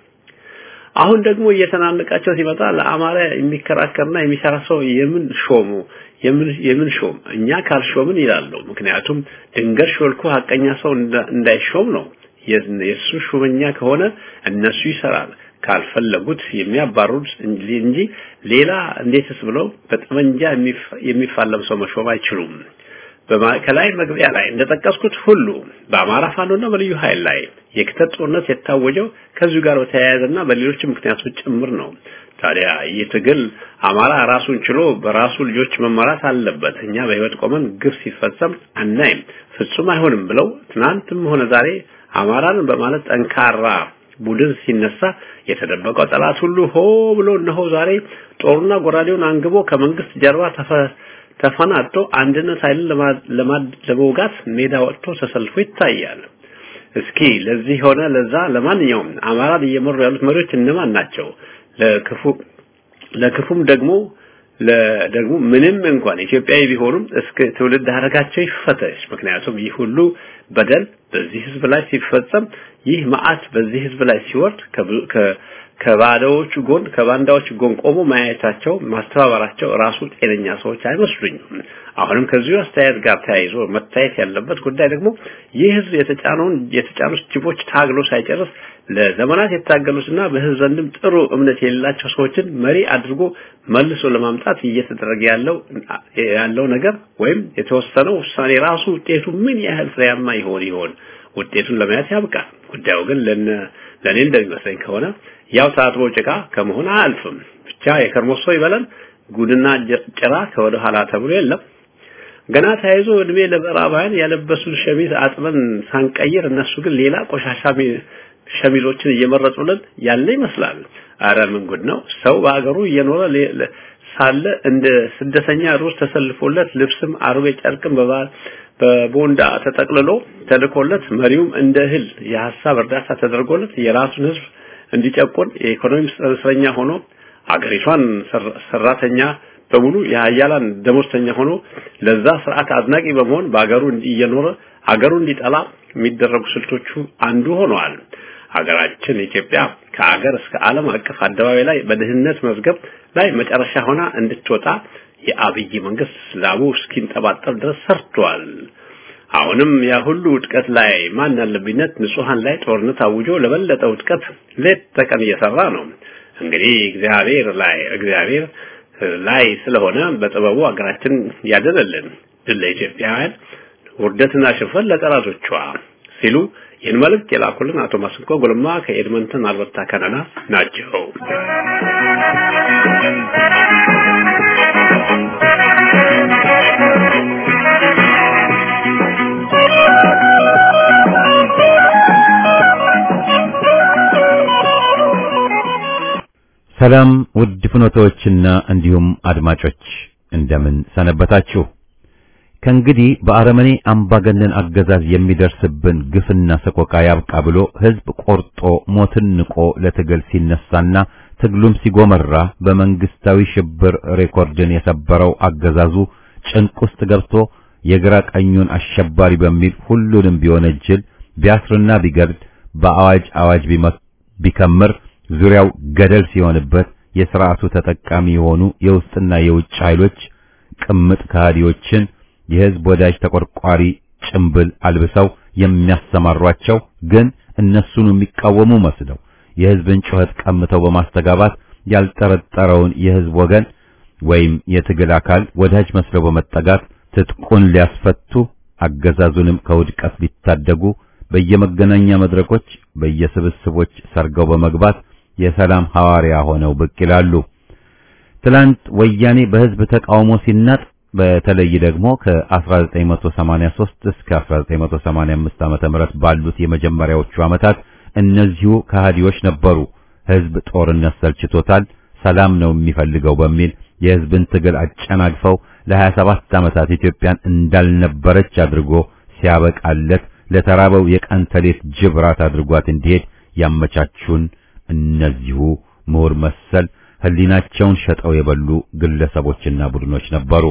አሁን ደግሞ እየተናነቃቸው ሲመጣ ለአማራ የሚከራከርና የሚሰራ ሰው የምን ሾሙ የምን የምን ሾም እኛ ካልሾምን ይላሉ። ምክንያቱም ድንገት ሾልኮ ሀቀኛ ሰው እንዳይሾም ነው። የእሱ ሹመኛ ከሆነ እነሱ ይሰራል፣ ካልፈለጉት የሚያባሩት እንጂ ሌላ እንዴትስ ብለው በጠመንጃ የሚፋለም ሰው መሾም አይችሉም። ከላይ መግቢያ ላይ እንደጠቀስኩት ሁሉ በአማራ ፋኖና በልዩ ኃይል ላይ የክተት ጦርነት የታወጀው ከዚሁ ጋር በተያያዘና በሌሎች ምክንያቶች ጭምር ነው። ታዲያ ይህ ትግል አማራ ራሱን ችሎ በራሱ ልጆች መመራት አለበት። እኛ በህይወት ቆመን ግፍ ሲፈጸም አናይም፣ ፍጹም አይሆንም ብለው ትናንትም ሆነ ዛሬ አማራን በማለት ጠንካራ ቡድን ሲነሳ የተደበቀው ጠላት ሁሉ ሆ ብሎ እነሆ ዛሬ ጦሩና ጎራዴውን አንግቦ ከመንግስት ጀርባ ተፈናጦ አንድነት ኃይልን ለመውጋት ሜዳ ወጥቶ ተሰልፎ ይታያል። እስኪ ለዚህ ሆነ ለዛ ለማንኛውም አማራን እየመሩ ያሉት መሪዎች እነማን ናቸው? ለክፉ ለክፉም ደግሞ ለደግሞ ምንም እንኳን ኢትዮጵያዊ ቢሆኑም እስከ ትውልድ ሀረጋቸው ይፈተሽ። ምክንያቱም ይህ ሁሉ በደል በዚህ ህዝብ ላይ ሲፈጸም ይህ መዓት በዚህ ህዝብ ላይ ሲወርድ ከባዳዎቹ ጎን ከባንዳዎች ጎን ቆሞ ማየታቸው ማስተባበራቸው ራሱ ጤነኛ ሰዎች አይመስሉኝም። አሁንም ከዚሁ አስተያየት ጋር ተያይዞ መታየት ያለበት ጉዳይ ደግሞ ይህ ህዝብ የተጫነውን የተጫኑት ጅቦች ታግሎ ሳይጨርስ ለዘመናት የታገሉትና በህዝብ ዘንድም ጥሩ እምነት የሌላቸው ሰዎችን መሪ አድርጎ መልሶ ለማምጣት እየተደረገ ያለው ያለው ነገር ወይም የተወሰነው ውሳኔ ራሱ ውጤቱ ምን ያህል ፍሬያማ ይሆን ይሆን ውጤቱን ለማየት ያብቃል። ጉዳዩ ግን ለነ ለኔ እንደሚመስለኝ ከሆነ ያው ታጥቦ ጭቃ ከመሆን አያልፍም። ብቻ የከርሞ ሰው ይበለን። ጉድና ጭራ ከወደ ኋላ ተብሎ የለም። ገና ተያይዞ እድሜ ለምዕራባውያን ያለበሱን ሸሚዝ አጥበን ሳንቀይር እነሱ ግን ሌላ ቆሻሻ ሸሚዞችን እየመረጡልን ያለ ይመስላል። አረ ምን ጉድ ነው! ሰው በአገሩ እየኖረ ሳለ እንደ ስደተኛ ሩስ ተሰልፎለት ልብስም አሮጌ ጨርቅም በቦንዳ ተጠቅልሎ ተልኮለት መሪውም እንደ እህል የሐሳብ እርዳታ ተደርጎለት የራሱን ህዝብ እንዲጨቁን የኢኮኖሚ እስረኛ ሆኖ አገሪቷን ሰራተኛ በሙሉ የሀያላን ደሞዝተኛ ሆኖ ለዛ ስርዓት አድናቂ በመሆን በአገሩ እየኖረ አገሩ እንዲጠላ የሚደረጉ ስልቶቹ አንዱ ሆነዋል። ሀገራችን ኢትዮጵያ ከአገር እስከ ዓለም አቀፍ አደባባይ ላይ በድህነት መዝገብ ላይ መጨረሻ ሆና እንድትወጣ የአብይ መንግስት ላቡ እስኪንጠባጠብ ድረስ ሰርቷል። አሁንም ያ ሁሉ ውድቀት ላይ ማን ያለብኝነት ንጹሃን ላይ ጦርነት አውጆ ለበለጠ ውድቀት ሌት ተቀን እየሰራ ነው። እንግዲህ እግዚአብሔር ላይ እግዚአብሔር ላይ ስለሆነ በጥበቡ ሀገራችን ያደለልን ድል ለኢትዮጵያውያን ውርደትና ሽንፈት ለጠላቶቿ ሲሉ ይህን መልእክት የላኩልን አቶ ማስንቆ ጎልማ ከኤድመንተን አልበርታ ካናዳ ናቸው። ሰላም ውድ ፍኖቶችና እንዲሁም አድማጮች እንደምን ሰነበታችሁ? ከእንግዲህ በአረመኔ አምባገነን አገዛዝ የሚደርስብን ግፍና ሰቆቃ ያብቃ ብሎ ሕዝብ ቆርጦ ሞትን ንቆ ለትግል ሲነሳና ትግሉም ሲጎመራ በመንግስታዊ ሽብር ሬኮርድን የሰበረው አገዛዙ ጭንቅ ውስጥ ገብቶ የግራ ቀኙን አሸባሪ በሚል ሁሉንም ቢወነጅል ቢያስርና ቢገድል በአዋጅ አዋጅ ቢከምር ዙሪያው ገደል ሲሆንበት የሥርዓቱ ተጠቃሚ የሆኑ የውስጥና የውጭ ኃይሎች ቅምጥ ከሃዲዎችን የሕዝብ ወዳጅ ተቆርቋሪ ጭምብል አልብሰው የሚያሰማሯቸው ግን እነሱን የሚቃወሙ መስለው የሕዝብን ጩኸት ቀምተው በማስተጋባት ያልጠረጠረውን የሕዝብ ወገን ወይም የትግል አካል ወዳጅ መስለው በመጠጋት ትጥቁን ሊያስፈቱ አገዛዙንም ከውድቀት ሊታደጉ በየመገናኛ መድረኮች በየስብስቦች ሰርገው በመግባት የሰላም ሐዋርያ ሆነው ብቅ ይላሉ። ትላንት ወያኔ በሕዝብ ተቃውሞ ሲናጥ በተለይ ደግሞ ከ1983 እስከ 1985 ዓመተ ምህረት ባሉት የመጀመሪያዎቹ ዓመታት እነዚሁ ከሃዲዎች ነበሩ። ሕዝብ ጦርነት ሰልችቶታል፣ ሰላም ነው የሚፈልገው በሚል የሕዝብን ትግል አጨናግፈው ለ27 ዓመታት ኢትዮጵያን እንዳልነበረች አድርጎ ሲያበቃለት ለተራበው የቀን ተሌት ጅብራት አድርጓት እንዲሄድ ያመቻቹን እነዚሁ ምሁር መሰል ህሊናቸውን ሸጠው የበሉ ግለሰቦችና ቡድኖች ነበሩ።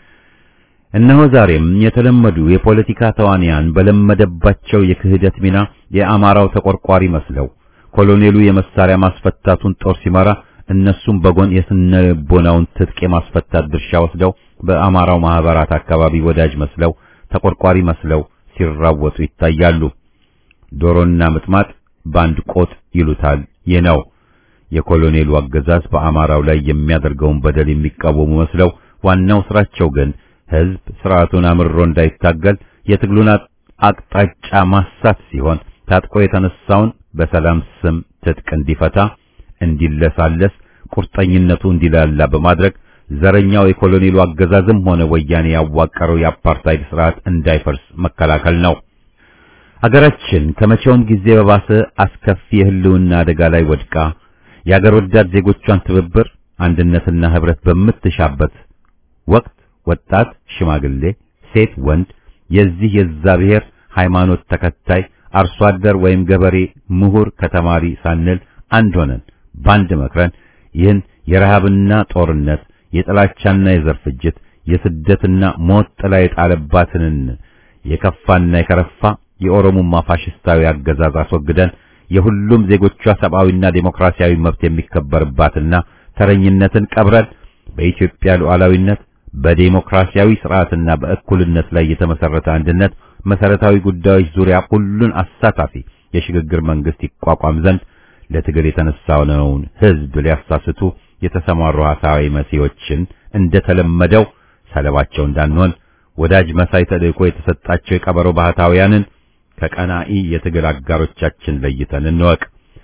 እነሆ ዛሬም የተለመዱ የፖለቲካ ተዋንያን በለመደባቸው የክህደት ሚና የአማራው ተቆርቋሪ መስለው ኮሎኔሉ የመሳሪያ ማስፈታቱን ጦር ሲመራ እነሱም በጎን የስነ ልቦናውን ትጥቅ የማስፈታት ድርሻ ወስደው በአማራው ማህበራት አካባቢ ወዳጅ መስለው ተቆርቋሪ መስለው ሲራወጡ ይታያሉ። ዶሮና ምጥማጥ ባንድ ቆጥ ይሉታል። ይህ ነው የኮሎኔሉ አገዛዝ በአማራው ላይ የሚያደርገውን በደል የሚቃወሙ መስለው ዋናው ስራቸው ግን ህዝብ ስርዓቱን አምርሮ እንዳይታገል የትግሉን አቅጣጫ ማሳት ሲሆን ታጥቆ የተነሳውን በሰላም ስም ትጥቅ እንዲፈታ እንዲለሳለስ ቁርጠኝነቱ እንዲላላ በማድረግ ዘረኛው የኮሎኔሉ አገዛዝም ሆነ ወያኔ ያዋቀረው የአፓርታይድ ስርዓት እንዳይፈርስ መከላከል ነው። አገራችን ከመቼውም ጊዜ በባሰ አስከፊ የህልውና አደጋ ላይ ወድቃ የአገር ወዳድ ዜጎቿን ትብብር አንድነትና ህብረት በምትሻበት ወቅት ወጣት፣ ሽማግሌ፣ ሴት፣ ወንድ የዚህ የዛ ብሔር ሃይማኖት ተከታይ አርሶ አደር ወይም ገበሬ፣ ምሁር ከተማሪ ሳንል አንድ ሆነን ባንድ መክረን ይህን የረሃብና ጦርነት የጥላቻና የዘር ፍጅት የስደትና ሞት ጥላ የጣለባትን የከፋና የከረፋ የኦሮሞማ ፋሽስታዊ አገዛዝ አስወግደን የሁሉም ዜጎቿ ሰብአዊና ዴሞክራሲያዊ መብት የሚከበርባትና ተረኝነትን ቀብረን በኢትዮጵያ ሉዓላዊነት በዴሞክራሲያዊ ስርዓትና በእኩልነት ላይ የተመሰረተ አንድነት መሰረታዊ ጉዳዮች ዙሪያ ሁሉን አሳታፊ የሽግግር መንግስት ይቋቋም ዘንድ ለትግል የተነሳውን ህዝብ ሊያሳስቱ የተሰማሩ ሐሳዊ መሲዎችን እንደተለመደው ሰለባቸው እንዳንሆን ወዳጅ መሳይ ተልእኮ የተሰጣቸው የቀበሮ ባህታውያንን ከቀናኢ የትግል አጋሮቻችን ለይተን እንወቅ።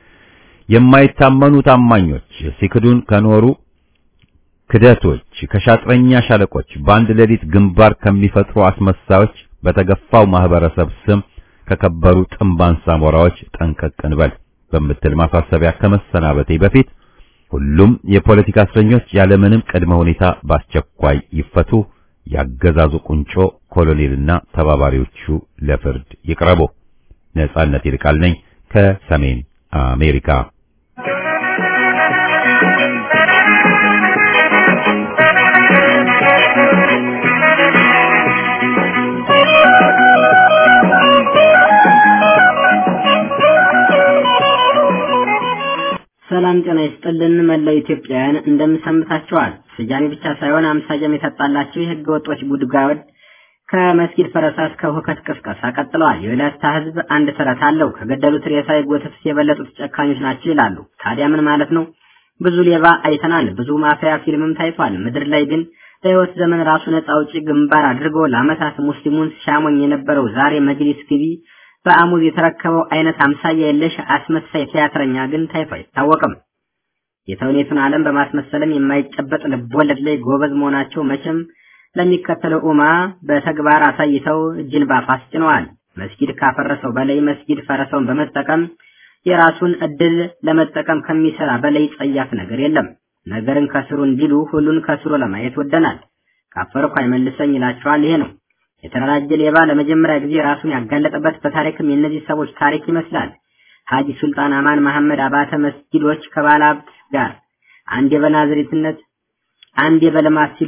የማይታመኑ ታማኞች ሲክዱን ከኖሩ ክደቶች ከሻጥረኛ ሻለቆች በአንድ ሌሊት ግንባር ከሚፈጥሩ አስመሳዮች በተገፋው ማህበረሰብ ስም ከከበሩ ጥንባን ሳሞራዎች ጠንቀቅ እንበል በምትል ማሳሰቢያ ከመሰናበቴ በፊት ሁሉም የፖለቲካ እስረኞች ያለምንም ቅድመ ሁኔታ በአስቸኳይ ይፈቱ፣ ያገዛዙ ቁንጮ ኮሎኔልና ተባባሪዎቹ ለፍርድ ይቅረቡ። ነጻነት ይልቃል ነኝ ከሰሜን አሜሪካ። ሰላም ጤና ይስጥልን መላው ኢትዮጵያውያን እንደምሰምታችኋል። ስያሜ ብቻ ሳይሆን አምሳያም የታጣላቸው የህገ ወጦች ጉድጓድ ከመስጊድ ፈረሳ እስከ ሁከት ቅስቀሳ ቀጥለዋል። የወላይታ ህዝብ አንድ ተረት አለው። ከገደሉት ሬሳ የጎተቱት የበለጡት ጨካኞች ናቸው ይላሉ። ታዲያ ምን ማለት ነው? ብዙ ሌባ አይተናል፣ ብዙ ማፊያ ፊልምም ታይቷል። ምድር ላይ ግን በህይወት ዘመን ራሱ ነጻ አውጪ ግንባር አድርጎ ለአመታት ሙስሊሙን ሲያሞኝ የነበረው ዛሬ መጅሊስ ግቢ በአሙዝ የተረከበው አይነት አምሳያ የለሽ አስመሳይ ቲያትረኛ ግን ታይቶ አይታወቅም። የተውኔቱን ዓለም በማስመሰልም የማይጨበጥ ልቦለድ ላይ ጎበዝ መሆናቸው መቼም ለሚከተለው ኡማ በተግባር አሳይተው እጅን ባፍ አስጭነዋል። መስጊድ ካፈረሰው በላይ መስጊድ ፈረሰውን በመጠቀም የራሱን እድል ለመጠቀም ከሚሰራ በላይ ጸያፍ ነገር የለም። ነገርን ከስሩ እንዲሉ ሁሉን ከስሩ ለማየት ወደናል። ካፈርኩ አይመልሰኝ ይላቸዋል። ይሄ ነው የተደራጀ ሌባ ለመጀመሪያ ጊዜ ራሱን ያጋለጠበት በታሪክም የእነዚህ ሰዎች ታሪክ ይመስላል። ሀጂ ሱልጣን አማን መሐመድ አባተ መስጊዶች ከባለ ሀብት ጋር አንዴ በናዝሬትነት አንዴ በልማት ሲሉ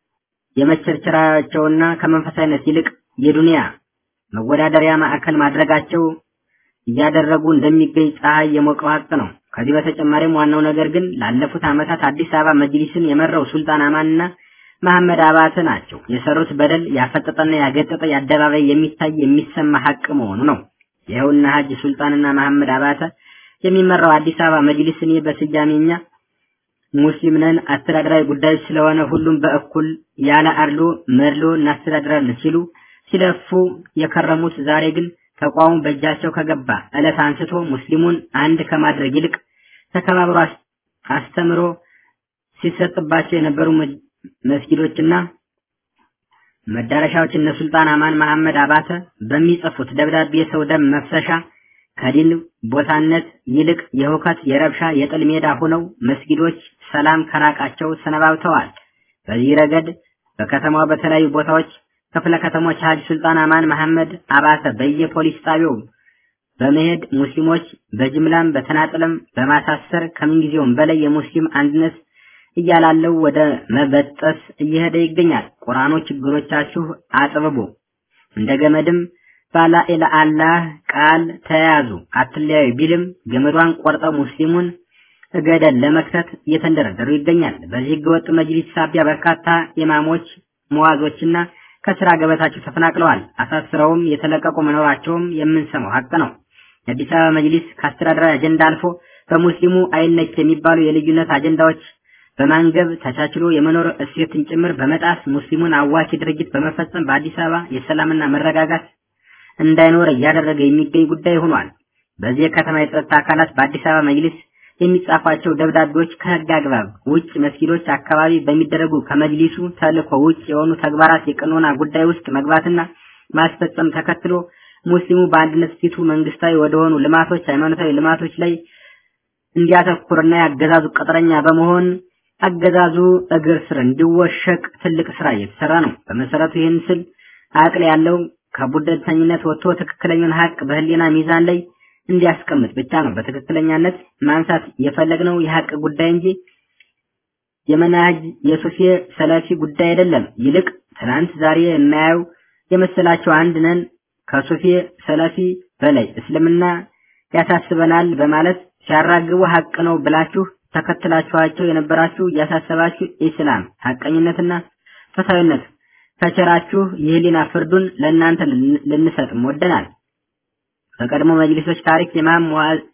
የመቸርቸራቸውና ከመንፈሳዊነት ይልቅ የዱንያ መወዳደሪያ ማዕከል ማድረጋቸው እያደረጉ እንደሚገኝ ፀሐይ የሞቀው ሀቅ ነው። ከዚህ በተጨማሪም ዋናው ነገር ግን ላለፉት ዓመታት አዲስ አበባ መጅሊስን የመራው ሱልጣን አማንና መሐመድ አባተ ናቸው። የሰሩት በደል ያፈጠጠና ያገጠጠ የአደባባይ የሚታይ የሚሰማ ሀቅ መሆኑ ነው። ይኸውና ሀጂ ሱልጣንና መሐመድ አባተ የሚመራው አዲስ አበባ መጅሊስ እኔ በስያሜኛ ሙስሊም ነን፣ አስተዳደራዊ ጉዳዮች ስለሆነ ሁሉም በእኩል ያለ አድሎ መድሎ እናስተዳድራለን ሲሉ ሲለፉ የከረሙት ዛሬ ግን ተቋሙ በእጃቸው ከገባ ዕለት አንስቶ ሙስሊሙን አንድ ከማድረግ ይልቅ ተከባብሮ አስተምሮ ሲሰጥባቸው የነበሩ መስጊዶችና መዳረሻዎች እነ ሱልጣን አማን መሐመድ አባተ በሚጽፉት ደብዳቤ የሰው ደም መፍሰሻ ከዲን ቦታነት ይልቅ የሁከት፣ የረብሻ፣ የጥል ሜዳ ሆነው መስጊዶች ሰላም ከራቃቸው ሰነባብተዋል። በዚህ ረገድ በከተማው በተለያዩ ቦታዎች ክፍለ ከተሞች ሀጂ ሱልጣን አማን መሐመድ አባተ በየፖሊስ ጣቢያው በመሄድ ሙስሊሞች በጅምላም በተናጥልም በማሳሰር ከምንጊዜውም በላይ የሙስሊም አንድነት እያላለው ወደ መበጠስ እየሄደ ይገኛል። ቁርአኑ ችግሮቻችሁ አጥብቡ እንደ ገመድም ባላ ኢላ አላህ ቃል ተያያዙ አትለያዩ ቢልም ገመዷን ቆርጠው ሙስሊሙን እገደል ለመክተት እየተንደረደሩ ይገኛል። በዚህ ህገወጥ መጅሊስ ሳቢያ በርካታ ኢማሞች መዋዞችና ከስራ ገበታቸው ተፈናቅለዋል። አሳስረውም የተለቀቁ መኖራቸውም የምንሰማው ሀቅ ነው። የአዲስ አበባ መጅሊስ ከአስተዳደራዊ አጀንዳ አልፎ በሙስሊሙ አይነክ የሚባሉ የልዩነት አጀንዳዎች በማንገብ ተቻችሎ የመኖር እሴትን ጭምር በመጣስ ሙስሊሙን አዋኪ ድርጊት በመፈጸም በአዲስ አበባ የሰላምና መረጋጋት እንዳይኖር እያደረገ የሚገኝ ጉዳይ ሆኗል። በዚህ የከተማ የጸጥታ አካላት በአዲስ አበባ መጅሊስ የሚጻፏቸው ደብዳቤዎች ከህግ አግባብ ውጭ መስጊዶች አካባቢ በሚደረጉ ከመጅሊሱ ተልእኮ ውጭ የሆኑ ተግባራት የቀኖና ጉዳይ ውስጥ መግባትና ማስፈጸም ተከትሎ ሙስሊሙ በአንድነት ፊቱ መንግስታዊ ወደሆኑ ልማቶች፣ ሃይማኖታዊ ልማቶች ላይ እንዲያተኩርና ያገዛዙ ቅጥረኛ በመሆን አገዛዙ እግር ስር እንዲወሸቅ ትልቅ ስራ እየተሰራ ነው። በመሰረቱ ይህን ስል አቅል ያለው ከቡድንተኝነት ወጥቶ ትክክለኛውን ሀቅ በህሊና ሚዛን ላይ እንዲያስቀምጥ ብቻ ነው። በትክክለኛነት ማንሳት የፈለግነው የሀቅ ጉዳይ እንጂ የመናጅ የሱፊ ሰለፊ ጉዳይ አይደለም። ይልቅ ትናንት ዛሬ የማያዩ የመሰላቸው አንድ ነን ከሱፊ ሰለፊ በላይ እስልምና ያሳስበናል በማለት ሲያራግቡ ሀቅ ነው ብላችሁ ተከትላችኋቸው የነበራችሁ ያሳሰባችሁ ኢስላም ሀቀኝነትና ፍትሃዊነት ከቸራችሁ የህሊና ፍርዱን ለእናንተ ልንሰጥም ወደናል። በቀድሞ መጅሊሶች ታሪክ ኢማም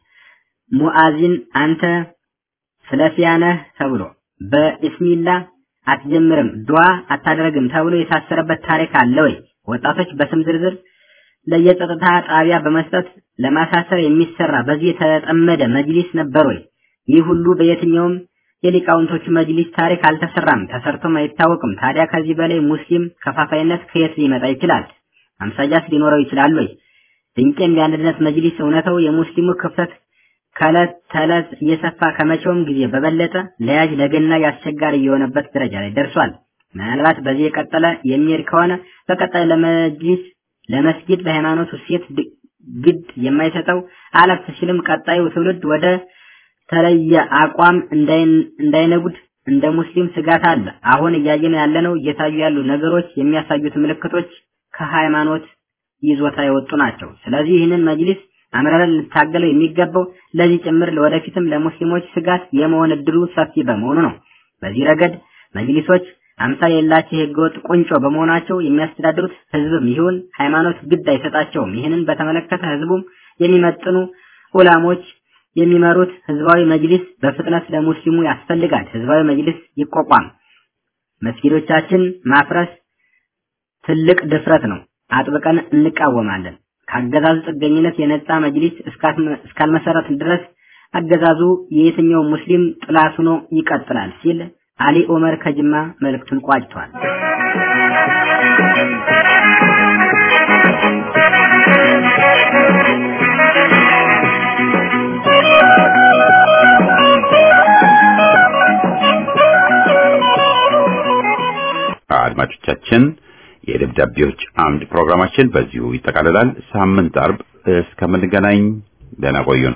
ሙአዚን አንተ ሰለፊያ ነህ ተብሎ በኢስሚላ አትጀምርም ዱዓ አታደርግም ተብሎ የታሰረበት ታሪክ አለ ወይ? ወጣቶች በስም ዝርዝር ለየጸጥታ ጣቢያ በመስጠት ለማሳሰር የሚሰራ በዚህ የተጠመደ መጅሊስ ነበር ወይ? ይህ ሁሉ በየትኛውም የሊቃውንቶቹ መጅሊስ ታሪክ አልተሰራም፣ ተሰርቶም አይታወቅም። ታዲያ ከዚህ በላይ ሙስሊም ከፋፋይነት ከየት ሊመጣ ይችላል? አምሳያስ ሊኖረው ይችላል ወይ? ድንቄም የአንድነት መጅሊስ እውነተው የሙስሊሙ ክፍተት ከዕለት ተዕለት እየሰፋ ከመቼውም ጊዜ በበለጠ ለያጅ ለገናዥ አስቸጋሪ የሆነበት ደረጃ ላይ ደርሷል። ምናልባት በዚህ የቀጠለ የሚሄድ ከሆነ በቀጣይ ለመጅሊስ ለመስጊድ ለሃይማኖቱ ሴት ግድ የማይሰጠው አለፍ ሲልም ቀጣዩ ትውልድ ወደ ተለየ አቋም እንዳይነጉድ እንደ ሙስሊም ስጋት አለ። አሁን እያየን ያለነው እየታዩ ያሉ ነገሮች የሚያሳዩት ምልክቶች ከሃይማኖት ይዞታ የወጡ ናቸው። ስለዚህ ይህንን መጅሊስ አምረን ልታገለው የሚገባው ለዚህ ጭምር ለወደፊትም ለሙስሊሞች ስጋት የመሆን እድሉ ሰፊ በመሆኑ ነው። በዚህ ረገድ መጅሊሶች አምሳል የሌላቸው የህገወጥ ቁንጮ በመሆናቸው የሚያስተዳድሩት ህዝብም ይሁን ሃይማኖት ግድ አይሰጣቸውም። ይህንን በተመለከተ ህዝቡም የሚመጥኑ ዑላሞች የሚመሩት ህዝባዊ መጅሊስ በፍጥነት ለሙስሊሙ ያስፈልጋል። ህዝባዊ መጅሊስ ይቋቋም። መስጊዶቻችን ማፍረስ ትልቅ ድፍረት ነው። አጥብቀን እንቃወማለን። ከአገዛዙ ጥገኝነት የነጻ መጅሊስ እስካልመሰረት ድረስ አገዛዙ የየትኛው ሙስሊም ጥላት ሆኖ ይቀጥላል ሲል አሊ ኦመር ከጅማ መልእክቱን ቋጭቷል። አድማጮቻችን የደብዳቤዎች አምድ ፕሮግራማችን በዚሁ ይጠቃልላል። ሳምንት አርብ እስከምንገናኝ ደህና ቆዩን።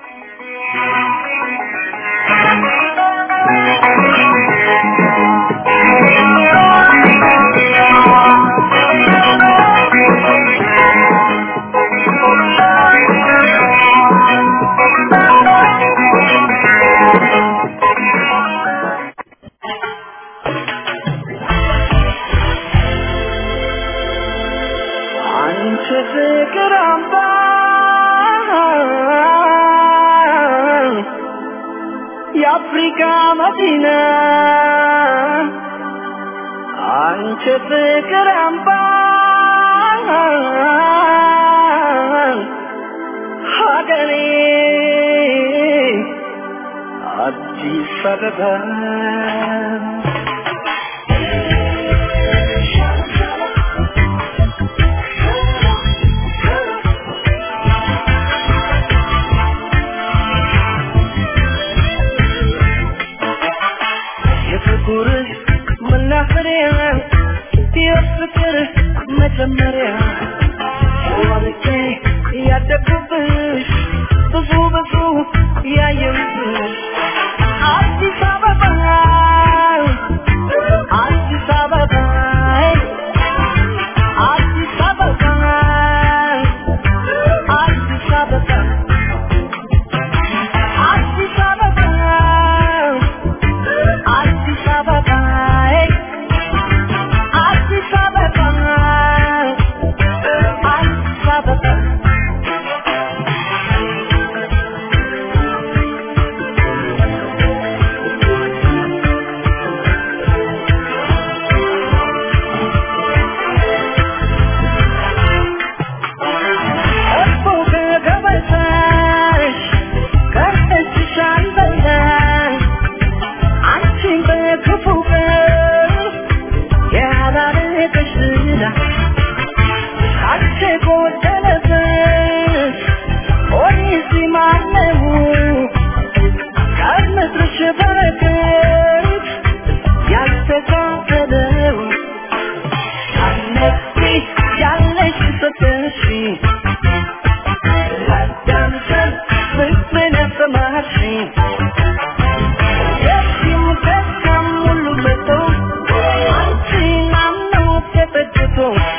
አንቺ ፍቅር አምባ የአፍሪካ መዲና አንቺ ፍቅር አምባ ሀገሬ አዲስ አበባ የፍቅር መናፈሪያ የፍቅር መጀመሪያ ወልጄ ያደግኩብሽ ብዙ ብዙ ያየሁብሽ አዲስ አበባ አዲስ አበባ አዲስ አበባ አዲስ አበባ አዲስ አበባ አዲስ አበባ አዲስ አበባ አዲስ አበባ እኮ ከገበታሽ ከእጅሽ አልበላሽ አንቺን በክፉ ቀን ያላረገሽ ዝና ካንቺ ጎደለብሽ ኦሪሲ ማነው ከምድርሽ በረከት ያልተካፈለው አነቂ ያለሽ ሰተሽ ላዳምጠን ፍቅርን ያሰማሽኝ የዚህም ደስታም ሁሉ መጥቶ አንቺን አምኖ ተጠግቶ